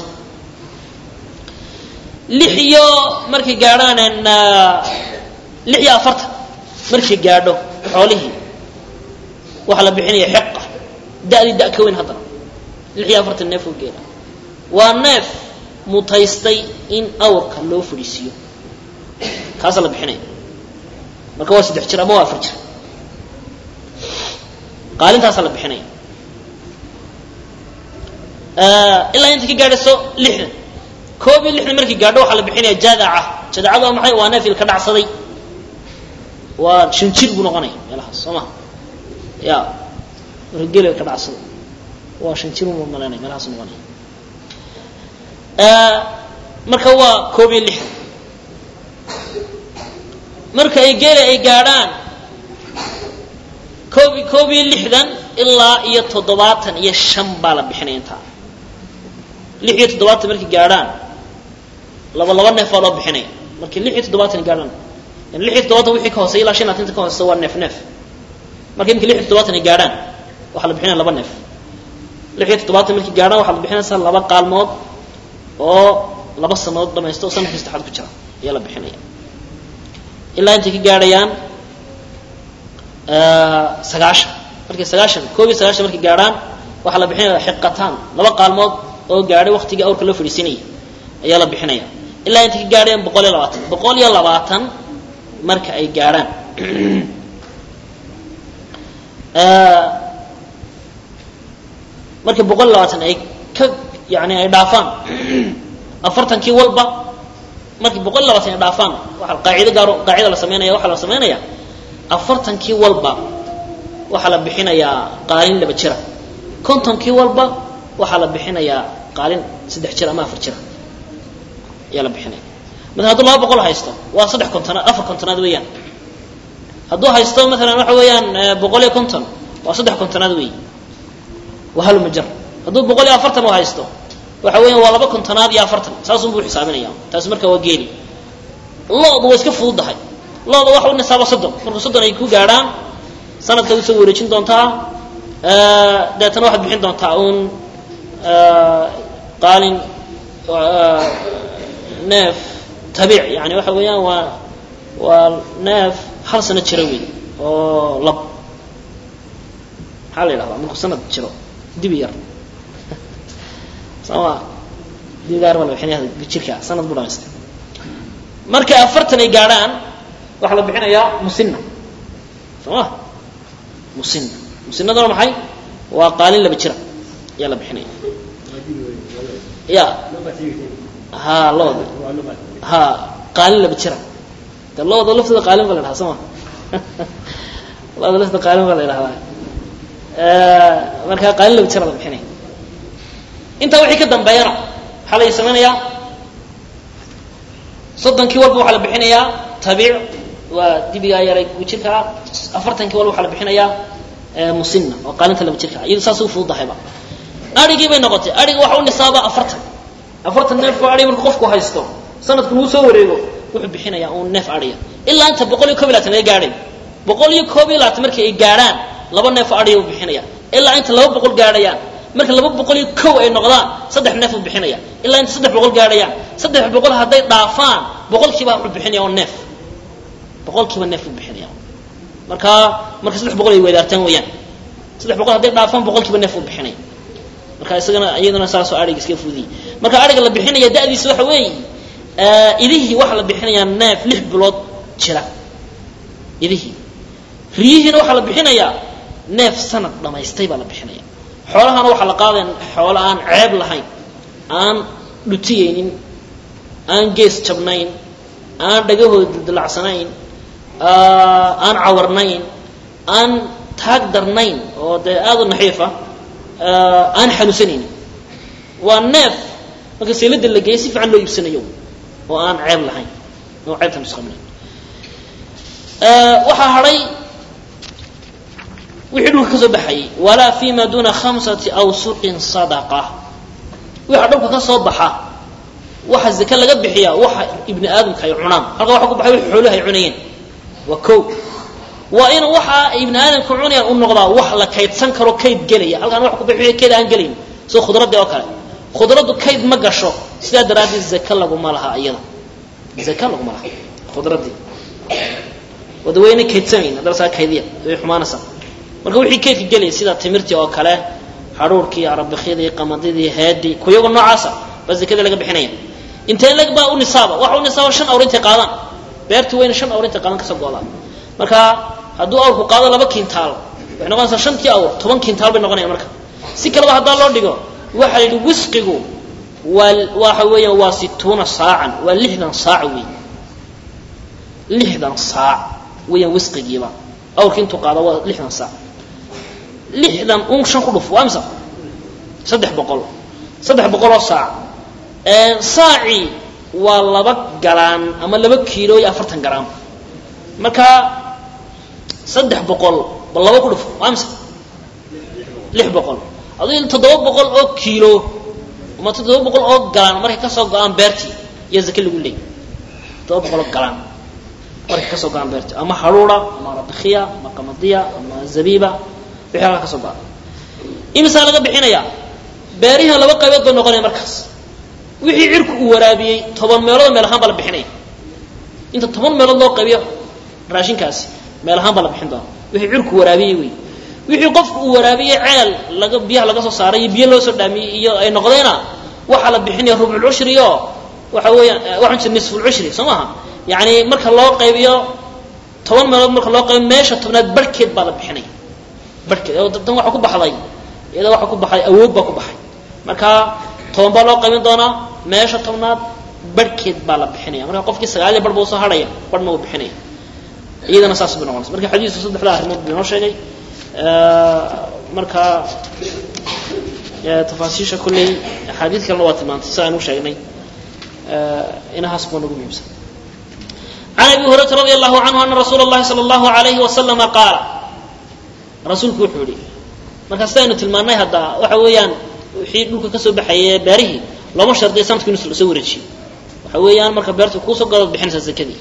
lix iyo markay gaadhaan lix iyo afartan markay gaadho xoolihii waxaa la bixinaya xiqa da'dii da' ka weyn haddana lix iyo afartan neef oo geela waa neef mutaystay in awrka loo fadhiisiiyo kaasaa la bixinaya marka waa saddex jir ama waa afar jir qaalintaasaa la bixinaya ilaa inta ka gaadhayso lixdan koob iyo lixdan markii gaadho waxaa la bixinaya jadaca jadacadu waa maxay waa neef ilka dhacsaday waa shan jir buu noqonaya meelahaas soo maha ya marka geel ilka dhacsaday waa shan jir buu malaynaya meelahaas noqonaya marka waa koob iyo lixdan marka ay geela ay gaadhaan koob koob iyo lixdan ilaa iyo toddobaatan iyo shan baa la bixinaya intaa lix iyo toddobaatan markay gaadhaan laba laba neef baa loo bixinaya markii lix iyo toddobaatan gaadhaan yani lix iyo toddobaatan wixii ka hooseya ilaa shan iyo labaatan ka hooseysa waa neef neef marka imika lix iyo toddobaatan ay gaadhaan waxaa la bixinaya laba neef lix iyo toddobaatan markay gaadhaan waxaa la bixinaysaa laba qaalmood oo laba sanadood dhamaysta oo sanadkii saddexaad ku jira ayaa la bixinaya ilaa intay ka gaadhayaan sagaashan markay sagaashan koob iyo sagaashan markay gaadhaan waxaa la bixinaya xiqataan laba qaalmood oo gaadhay waktigii awrka loo fadhiisinayay ayaa la bixinaya ilaa intay ka gaadhayaan boqol iyo labaatan boqol iyo labaatan marka ay gaadhaan markay boqol iyo labaatan ay ka yani ay dhaafaan afartankii walba markii boqol iyo labaatan ay dhaafaan waa qaacido gaaro qaacida la samaynaya waxaa la samaynaya afartankii walba waxaa la bixinayaa qaalin laba jira kontonkii walba waxaa la bixinayaa qaalin saddex jir ama afar jira ayaa la bixinaya mala hadduu laba boqol haysto waa saddex kontonaad afar kontonaad weeyaan hadduu haysto maalan waxa weeyaan boqol iyo konton waa saddex kontonaad weey waa hal majar hadduu boqol iyo afartan u haysto waxa weeyaan waa laba kontonaad iyo afartan saasun buu xisaabinaya taasi marka waa geeli loodu waa iska fududahay looda waxa u nisaaba soddon marka soddon ay ku gaadhaan sanadkaad usoo wareejin doontaa deetana waxaad bixin doontaa uun qaalin neef tabiic yani waxa weeyaan waa waa neef hal sano jiro wey oo lab maxaa la yidhahdaa markuu sanad jiro dibi yar sooma dibi gaar baa la bixinaya jirka sanad buu dhamaystay markay afartan ay gaadhaan waxaa la bixinayaa musina soo ma musina musinaduna maxay waa qaalin laba jira ayaa la bixinaya ya ha looda ha qaalin laba jira de looda laftooda qaalin baa la dhahaa soo ma looda laftooda qaalin baa la idhahdaa marka qaalin laba jira la bixinaya intaa wixii ka dambeeyana waxaa la samaynayaa soddonkii walba waxaa la bixinayaa tabiic waa dibigaa yaray ku jirkaa afartankii walba waxaa la bixinayaa musina oo qaalinta laba jirka iyadu saas u fududahayba arigii bay noqotay ariga waxa u nisaaba afartan afartan neefku arig marku qofku haysto sanadku lagu soo wareego wuxuu bixinayaa uun neef ariya ilaa inta boqol iyo kob iyo labaatan ay gaadhay boqol iyo koob iyo labaatan markii ay gaadhaan laba neef ariya u bixinaya ilaa inta laba boqol gaadhayaan marka laba boqol iyo kow ay noqdaan saddex neef u bixinaya ilaa inta saddex boqol gaadhayaan saddex boqol hadday dhaafaan boqolkiiba wuxuu bixinaya un neef boqolkiiba neef u bixinaya marka marka saddex boqol ay wadaartaan weeyaan saddex boqol hadday dhaafaan boqolkiiba neef u bixinaya marka isagana iyaduna saasoo ariga iska fudiyey marka ariga la bixinaya da'diisa waxa weeye idihii waxaa la bixinayaa neef lix bilood jira idihii riyihiina waxaa la bixinayaa neef sanad dhamaystay baa la bixinaya xoolahana waxaa la qaadaya xoolo aan ceeb lahayn aan dhutiyeynin aan gees jabnayn aan dhagahooda dildilacsanayn aan cawarnayn aan taag darnayn oo dee aada u naxiifa aan xanuunsanayn waa neef marka saylada la geeyay si fiican loo iibsanayo oo aan ceeb lahayn oo ceebta nusqaminayn waxaa hadhay wixii dhulka ka soo baxayay walaa fima duna khamsati awsuqin sadaqa waxa dhulka ka soo baxa waxa zake laga bixiya waxa ibni aadamka ay cunaan halka waxa ku baxay wixii xoolaha ay cunayeen waa ko waa in waxa ibni aadamka cunayaan u noqdaa wax la kaydsan karo kayd gelaya halkaan wax ku bixiyo kayd aan gelayn sida khudradii oo kale khudraddu kayd ma gasho sidaa daraaddeed zake laguma laha iyada zake laguma laha khudradii wada wayna kaydsanayn haddana saa kaydiya way xumaanaysaa marka wixii kaydka gelaya sida timirtii oo kale hadhuurkii arabikhyadii qamadidii heedii kuyaga noocaasa baa zakada laga bixinaya intee leg baa u nisaaba waxa u nisaaba shan awr intay qaadaan beertu wayna shan awr intay qaadan kasoo go'daan marka hadduu awrku qaado laba kintaal waxay noqonaysaa shantii awr toban kintaal bay noqonayaan marka si kaleba haddaa loo dhigo waxaa la yidhi wisqigu waa waxa weeyaan waa situuna saacan waa lixdan saac wey lixdan saac weeyaan wisqigiiba awrki intuu qaado waa lixdan saac lixdan un shan ku dhuf waa imsa saddex boqol saddex boqol oo saac saaci waa laba galaan ama laba kiilo iyo afartan garaam marka saddex boqol ba laba ku dhuf waa imsa lix boqol aduu toddoba boqol oo kiilo ama toddoba boqol oo galaan markay kasoo go-aan beertii iyo zake lagu leeyay toddoba boqol oo galaan markay kasoo go-aan beertii ama haruura ama rabikhiya ama qamadiya ama zabiiba wixii halkaa kasoo go-a imisaa laga bixinayaa beerihiina laba qaybood bay noqonaya markaas wixii cirku uu waraabiyey toban meelood meel ahaan baa la bixinaya inta toban meelood loo qaybiyo raashinkaasi meel ahaan baa la bixin doona wixii cirku waraabiyey wey wixii qofku uu waraabiyey ceel laga biyaha laga soo saaray iyo biyo loo soo dhaamiyey iyo ay noqdeena waxaa la bixinaya rubculcushri oo waxa weeyaan waxaan jira nisfulcushri soo maaha yacni marka loo qaybiyo toban meelood marka loo qaybiyo meesha tobnaad barhkeed baa la bixinaya barhkeed tan waxaa ku baxday iyada waxaa ku baxay awood baa ku baxay marka toban baa loo qaybin doonaa meesha tobnaad barhkeed baa la bixinaya marka qofkii sagaaliya bar buu soo hadhaya barhna wuu bixinaya iyadana saas bay noqonaysa marka xadiisku saddexda arrimood buu inoo sheegay marka tafaasiisha kulley axaadiid kalena waa tilmaantay si aan u sheegnay inahaas buu nagu muhiimsan can abi hurayrata radi allahu canhu ana rasuula اllahi salى اllahu alayhi wasalama qaala rasuulku wuxuu yihi marka sidaynu tilmaannay hadda waxa weeyaan wixii dhulka ka soo baxayay beerihii looma shardiya sanadku inu soo wareejiyo waxa weeyaan marka beertu kuusoo godaad bixinaysaa zakadii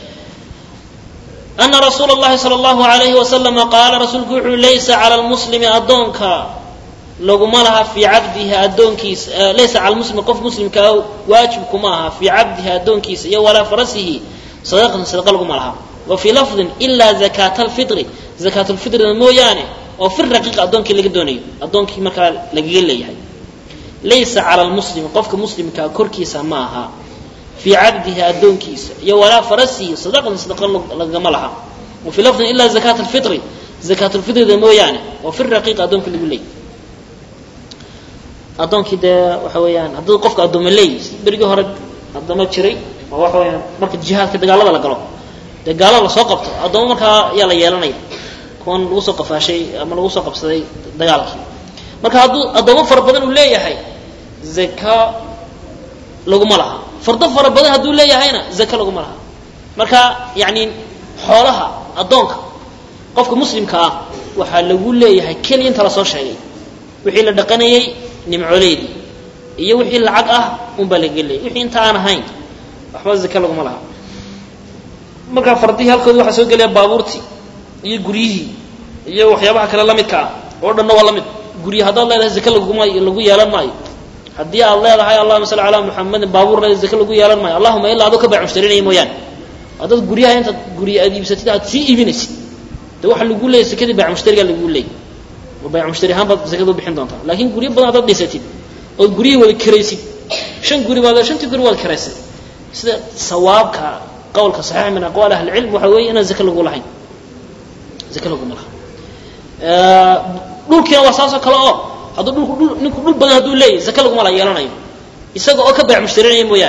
ana rasuula اllahi salى اllahu alayhi wasalama qaala rasuulku wuxuu laysa cala lmuslimi addoonka laguma laha fii cabdihi addoonkiisa laysa cala muslimi qof muslimkaa waajib kuma aha fii cabdihi addoonkiisa iyo walaa farasihi sadaqatan sadaqa laguma laha wa fii lafdin ilaa zakaata alfitri zakaatulfitrina mooyaane oo fi raqiiqa addoonkii laga doonayo addoonkii markaa lagaga leeyahay laysa cala lmuslimi qofka muslimkaa korkiisa ma aha fii cabdihi addoonkiisa iyo walaa farasihi sadaqatan sadaqa lagama laha wa fii lafdin ilaa zakaata alfitri zakaatulfitrida mooyaane oo fi raqiiqa addoonkii lagu leeyahay addoonkii dee waxa weeyaan haddii qofka addooma leeyahy berigii hore addooma jiray oo waxa weeyaan marka jihaadka dagaalada la galo dee gaalada lasoo qabto addooma markaa ayaa la yeelanaya kuwan lagu soo qafaashay ama lagu soo qabsaday dagaalkii marka hadduu addooma fara badan uu leeyahay zaka laguma laha fardo fara badan hadduu leeyahayna zaka laguma laha marka yacni xoolaha addoonka qofka muslimka ah waxaa lagu leeyahay keliya inta lasoo sheegay wixii la dhaqanayey nimcoleydii iyo wixii lacag ah unbaa lagaga leeyay wixii inta aan ahayn waxba zaka laguma laha markaa fardihii halkoodi waxaa soo gelaya baabuurtii iyo guryihii iyo waxyaabaha kale la midka ah oo dhanna waa la mid guryi haddaad leedahay zake laguma lagu yeelan maayo haddii aad leedahay allahuma salli calaa muxamedin baabuur leedahay zake lagu yeelan maayo allahuma ilaa adoo ka baac mushtarinaya mooyaane haddaad guryaha intaad gurya aad iibsatid aad sii iibinaysid de waxa lagu leeyay zakadii baac mushtarigaa lagu leeyay oo baac mushtari ahaan baad zakada u bixin doontaa laakiin guryo badan haddaad dhisatid ood guryihii wada karaysid shan guri baad shantii guri waad karaysay sida sawaabka qowlka saxiix min aqwaal ahli cilm waxa weeye inaan zake lagu lahayn zake laguma laha dhulkiina waa saasoo kale oo hadduu dhulku dhul ninku dhul badan hadduu leeyahy zake laguma la yeelanayo isaga oo ka baac mushtarinaya mooyaane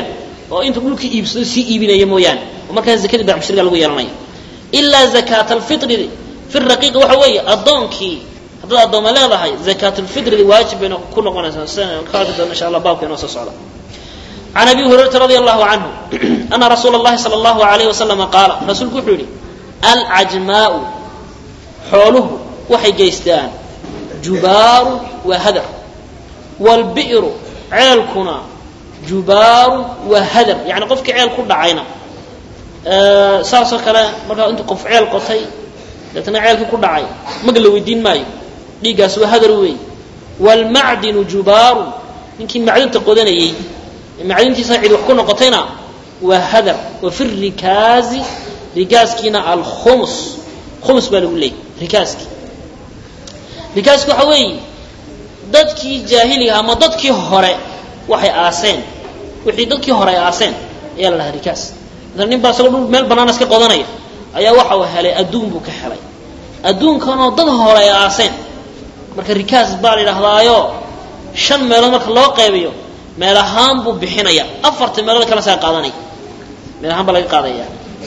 oo intuu dhulkii iibsado sii iibinaya mooyaane oo markaas zakadii bacmushriga lagu yeelanaya ilaa zakaata alfitri fi raqiiqi waxa weeye addoonkii haddaad addooma leedahay zakaatulfitridi waajib bayna ku noqonaysaa sidaan ka arki doona insha allah baabka inoo soo socda can abi hurayrata radi allahu canhu ana rasuula اllahi salى allahu alayh wasalama qaala rasuulku wuxuu yihi alcajmaau xooluhu waxay geystaan jubaaru waa hadar wاlbi'ru ceelkuna jubaaru waa hadar yani qofkii ceel ku dhacayna saasoo kale markaa intuu qof ceel qotay deetna ceelkii ku dhacay mag la weydiin maayo dhiiggaas waa hadar weey wاlmacdinu jubaaru ninkii macdinta qodanayey macdintiisa cid wax ku noqotayna waa hadar wa fi rikaazi rikaaskiina alkhumus khumus baa lagu leeyay rikaaski rikaasku waxa weeye dadkii jaahiliga ama dadkii hore waxay aaseen wixii dadkii hore ay aaseen ayaa la dhahaa rikaas maala nin baa isagoo dhul meel bannaan iska qodanaya ayaa waxa uu helay adduun buu ka helay adduunkanoo dad hore ay aaseen marka rikaas baa la yidhaahdaayo shan meelood marka loo qaybiyo meel ahaan buu bixinaya afarta meelood kala saa qaadanaya meel ahaan baa laga qaadaya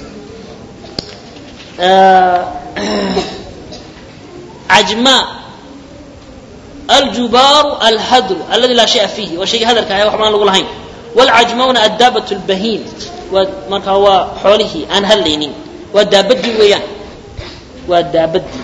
cajma aljubaaru alhadru aladi laa shaya fiihi waa shayga hadarka ah waxba aan lagu lahayn wاlcajmauna addaabat اlbahiim waa markaa waa xoolihii aan hadlaynin waa daabadii weeyaan waa daabadii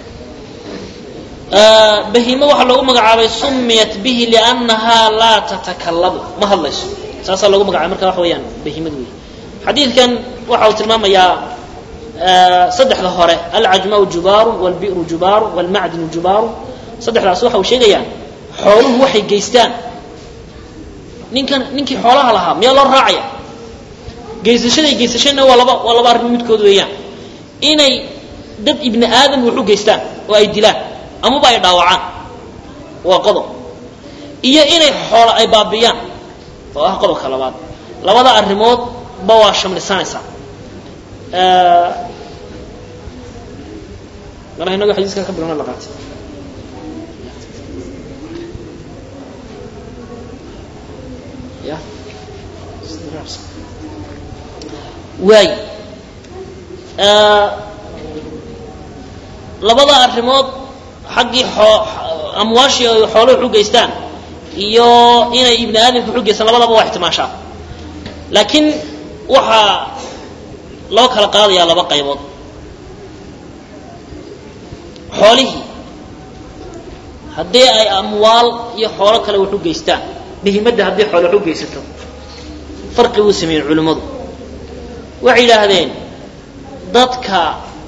bahiimo waxaa loogu magacaabay sumiyat bihi liannahaa laa tatakalamu ma hadlayso saasaa loogu magacabay marka waxa weeyaan bahiimada wey xadiidkan waxa uu tilmaamayaa saddexda hore alcajmaau jubaaru wاlbi'ru jubaaru wاlmacdinu jubaaru saddexdaas waxa uu sheegayaa xooluhu waxay geystaan ninkan ninkii xoolaha lahaa miyaa loo raacaya geysashaday geysashana waa laba waa laba arrin midkood weeyaan inay dad ibni aadam wax u geystaan oo ay dilaan amaba ay dhaawacaan waa qodob iyo inay xoola ay baabiyaan oo ah qodobka labaad labada arrimood ba waa shamlisanaysaa malaha inago xadiiska ka bilowna la qaatay ya waay labada arrimood xaggii amwaashii ay xoolo wax u geystaan iyo inay ibni aadamka wax u geystaan labadaba waa ixtimaashaa laakiin waxaa loo kala qaadayaa laba qaybood xoolihii haddii ay amwaal iyo xoolo kale wax u geystaan bihimadda haddii xoolo wax u geysato farqi buu sameeyey culimmadu waxay yidhaahdeen dadka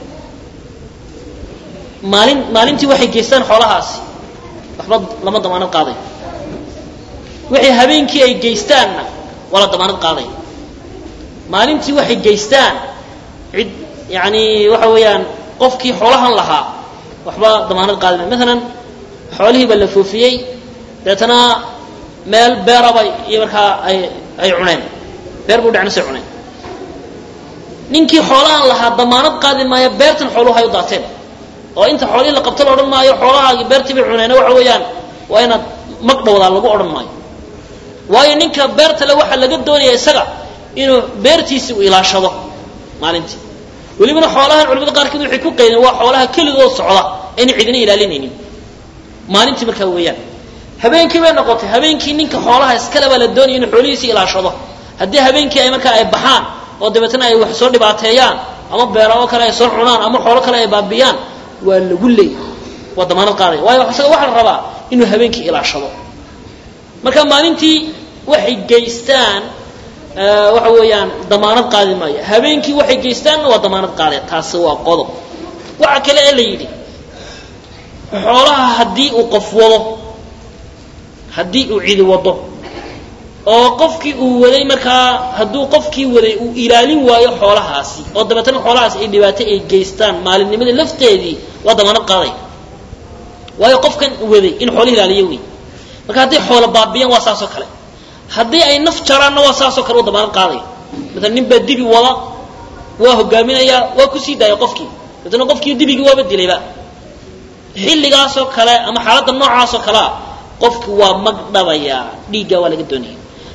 maalin maalintii waxay geystaan xoolahaasi waxba lama damaanad qaaday wixii habeenkii ay geystaanna waa la damaanad qaaday maalintii waxay geystaan cid yani waxa weeyaan qofkii xoolahan lahaa waxba damaanad qaadi ma maalan xoolihii baa la foofiyey deetana meel beeraba iyo markaa ay ay cuneen beer buu dhacnasay cuneen ninkii xoolahan lahaa damaanad qaadi maayo beertan xooluhu ay u daateen oo inta xoolihii la qabto la odhan maayo xoolahaagii beertii bay cuneen waxa weeyaan waa inaad mag dhowdaa lagu odhan maayo waayo ninka beerta le waxaa laga doonaya isaga inuu beertiisi u ilaashado maalintii welibana xoolahan culimada qaarkeed waxay ku qaydeen waa xoolaha keligood socda ayna cidina ilaalinaynin maalintii markaa weeyaan habeenkii bay noqotay habeenkii ninka xoolaha iskale baa la doonaya inuu xoolihiisi ilaashado haddii habeenkii ay markaa ay baxaan oo dabeetna ay wax soo dhibaateeyaan ama beerao kale ay soo cunaan ama xoolo kale ay baabiyaan waa lagu leey waa damaanad qaadaya waayo isaga waxaa la rabaa inuu habeenkii ilaashado marka maalintii waxay geystaan waxa weeyaan damaanad qaadi maayo habeenkii waxay geystaanna waa damaanad qaadaya taasi waa qodob waxa kale ee la yidhi xoolaha haddii uu qof wado haddii uu cidi wado oo qofkii uu waday markaa hadduu qofkii waday uu ilaalin waayo xoolahaasi oo dabeetana xoolahaasi ay dhibaato ay geystaan maalinnimadii lafteedii waa damaanad qaaday waayo qofkan waday in xoolo ilaaliyo wey marka hadday xoolo baabiyaan waa saasoo kale haddii ay naf jaraanna waa saasoo kale u damaanad qaadaya maala nin baa dibi wada waa hogaaminayaa waa kusii daaya qofkii dabeetna qofkii dibigii waaba dilayba xilligaasoo kale ama xaaladda noocaasoo kalea qofki waa mag dhabayaa dhiiggaa waa laga doonaya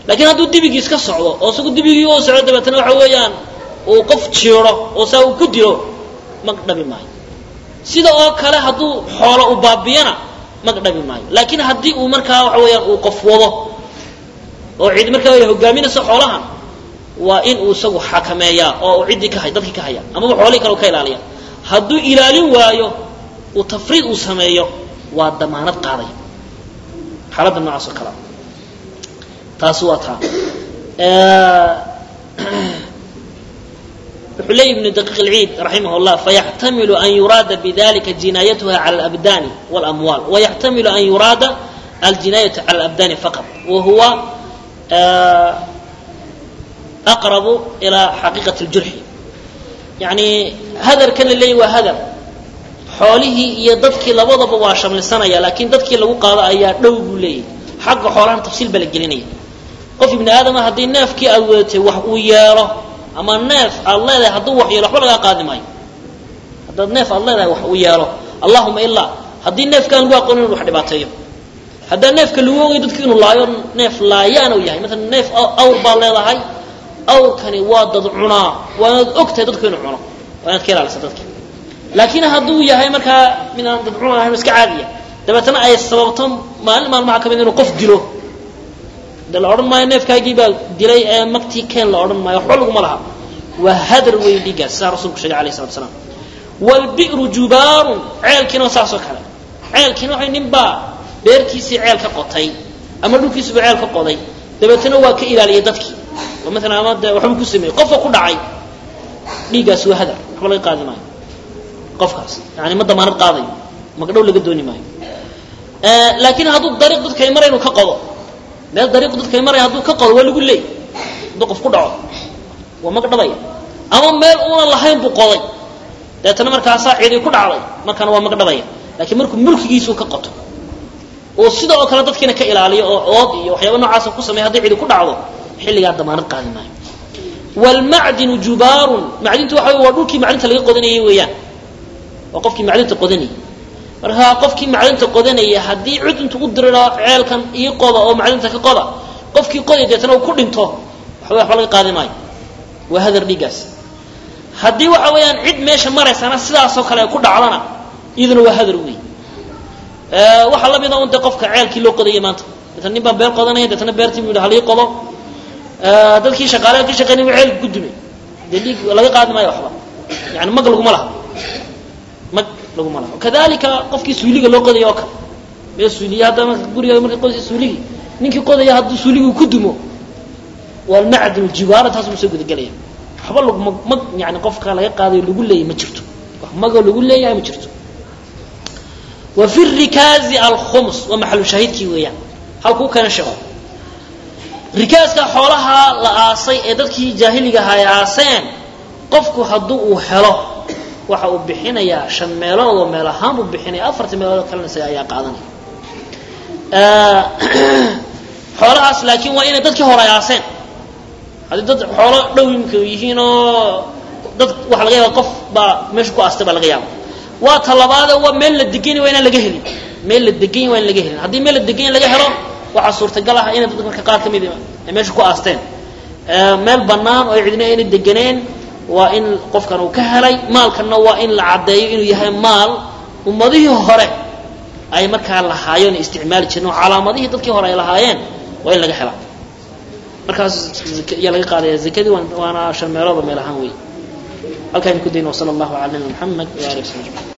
laakiin hadduu dibigiis ka socdo oo isagu dibigii u socdo dabeetana waxa weeyaan uu qof jiiro oo saa uu ku dilo mag dhabi maayo sida oo kale hadduu xoolo u baabiyana mag dhabi maayo laakiin haddii uu markaa waxa weeyaan uu qof wado oo cid markaa ay hogaaminayso xoolahan waa in uu isagu xakameeyaa oo uu ciddii ka hay dadkii ka haya amaba xoolihii kale u ka ilaaliya hadduu ilaalin waayo uu tafriid uu sameeyo waa damaanad qaaday xaaladda noocaas oo kalea taasi waa taa wuxuu leeyi ibnu daqiiq اlciid raximah اllah fayaxtamilu an yuraada bidalika jinaayatuha cala alabdani wاlamwaal wayaxtamilu an yuraada aljinaayatu cala alabdani faqat wa huwa aqrabu ilaa xaqiiqati اljurxi yani hadarkan la leeyahy waa hadar xoolihii iyo dadkii labadaba waa shamlisanaya laakiin dadkii lagu qaado ayaa dhow buu leeyahy xagga xoolahan tafsiil baa la gelinaya qof ibni aadama haddii neefkii aad wadatay wax uu yeelo ama neef aad leedahay hadduu wax yeelo waxba lagaa qaadi maayo haddaad neef aad leedahay wax uu yeelo allahuma ilaa haddii neefkaan lagu aqoon inu wax dhibaateeyo haddaa neefka lagu ogay dadku inuu laayo neef laayaan uu yahay maalan neef awr baad leedahay awrkani waa dad cunaa waa inaad og tahay dadku inuu cuno waa inaad ka ilaalisa dadka laakiin hadduu yahay markaa midaan dad cuna ahayn iska caadiya dabeetana ay sababto maalin maalmaha ka mid inuu qof dilo de la odhan maayo neefkaagii baa dilay ee maktii keen la odhan maayo waxba laguma laha waa hadar weyn dhiiggaas saa rasulku sheegay alayh salatu asalaam waalbi'ru jubaarun ceelkiina waa saasoo kale ceelkiina waxay nin baa beertiisii ceel ka qotay ama dhulkiisuba ceel ka qoday dabeetana waa ka ilaaliyay dadkii oo maalan ama de waxbuu ku sameeyey qofka ku dhacay dhiiggaas waa hadar waxba laga qaadi maayo qofkaas yani ma damaanad qaadayo magdhow laga dooni maayo laakiin hadduu dariiq dadkay mara inuu ka qodo meel dariiqu dadkay maraya hadduu ka qodo waa lagu leey hadduu qof ku dhaco waa magdhabaya ama meel uunan lahayn buu qoday deetana markaasaa cidi ku dhacday markaana waa magdhabaya laakiin markuu mulkigiisuu ka qoto oo sida oo kale dadkiina ka ilaaliyo oo ood iyo waxyaaba noocaasa ku sameya hadday cidi ku dhacdo xilligaa damaanad qaadi maayo waalmacdinu jubaarun macdintu waxa wey waa dhulkii macdinta laga qodanayay weeyaan waa qofkii macdinta qodanayay markaa qofkii macdinta qodanaya haddii cid intu u diriro ceelkan ii qoda oo macdinta ka qoda qofkii qoday deetana uu ku dhinto waxba waxba laga qaadi maayo waa hadar dhiiggaas haddii waxa weeyaan cid meesha maraysana sidaasoo kale ay ku dhacdana iyaduna waa hadar wey waxaa la mida un de qofka ceelkii loo qodaya maanta deetana nin baa beer qodanaya deetana beertii bu yidhi halii qodo dadkii shaqaale ka shaqeynay bu ceelka ku dumay dee dhiig laga qaadi maayo waxba yani mag laguma laha mag laguma laha kadalika qofkii suuliga loo qodaya oo kale mee suuliya hadda marka guriga marka qodaysa suuligii ninkii qodaya hadduu suuligii ku dumo walmacdinu jiwaara taas buu soo gudagelaya waxba laguma mag yani qofka laga qaadayo lagu leeyahy ma jirto wax magoo lagu leeyahay ma jirto wa fi rikaazi alkhums waa maxalu shaahidkii weeyaan halkuu keena sheego rikaaska xoolaha la aasay ee dadkii jaahiliga ahaa ay aaseen qofku hadduu uu helo waxa uu bixinayaa shan meelood oo meel ahaan buu bixinaya afartii meelood oo kalena isaga ayaa qaadanaya xoolahaas laakiin waa inay dadkii hore ay aaseen haddii dad xoolo dhow imika yihiin oo dad waxa laga yaaba qof baa meesha ku aastay baa laga yaaba waa talabaade waa meel la degany waa inaan laga helin meel la degany waa in laga helin haddii meel la degany laga helo waxaa suurtagal ah inay dadka marka qaar ka mid ay meesha ku aasteen meel bannaan oo cidina ayna deganeen waa in qofkan uu ka helay maalkanna waa in la caddeeyo inuu yahay maal ummadihii hore ay markaa lahaayeen o isticmaali jireen oo calaamadihii dadkii hore ay lahaayeen waa in laga helaa markaas yaa laga qaadaya zakadii waana shan meelooda meel ahaan wey halkaan ku dayna wasala allahu cala nabina maxamed wa ali w sabi ajmain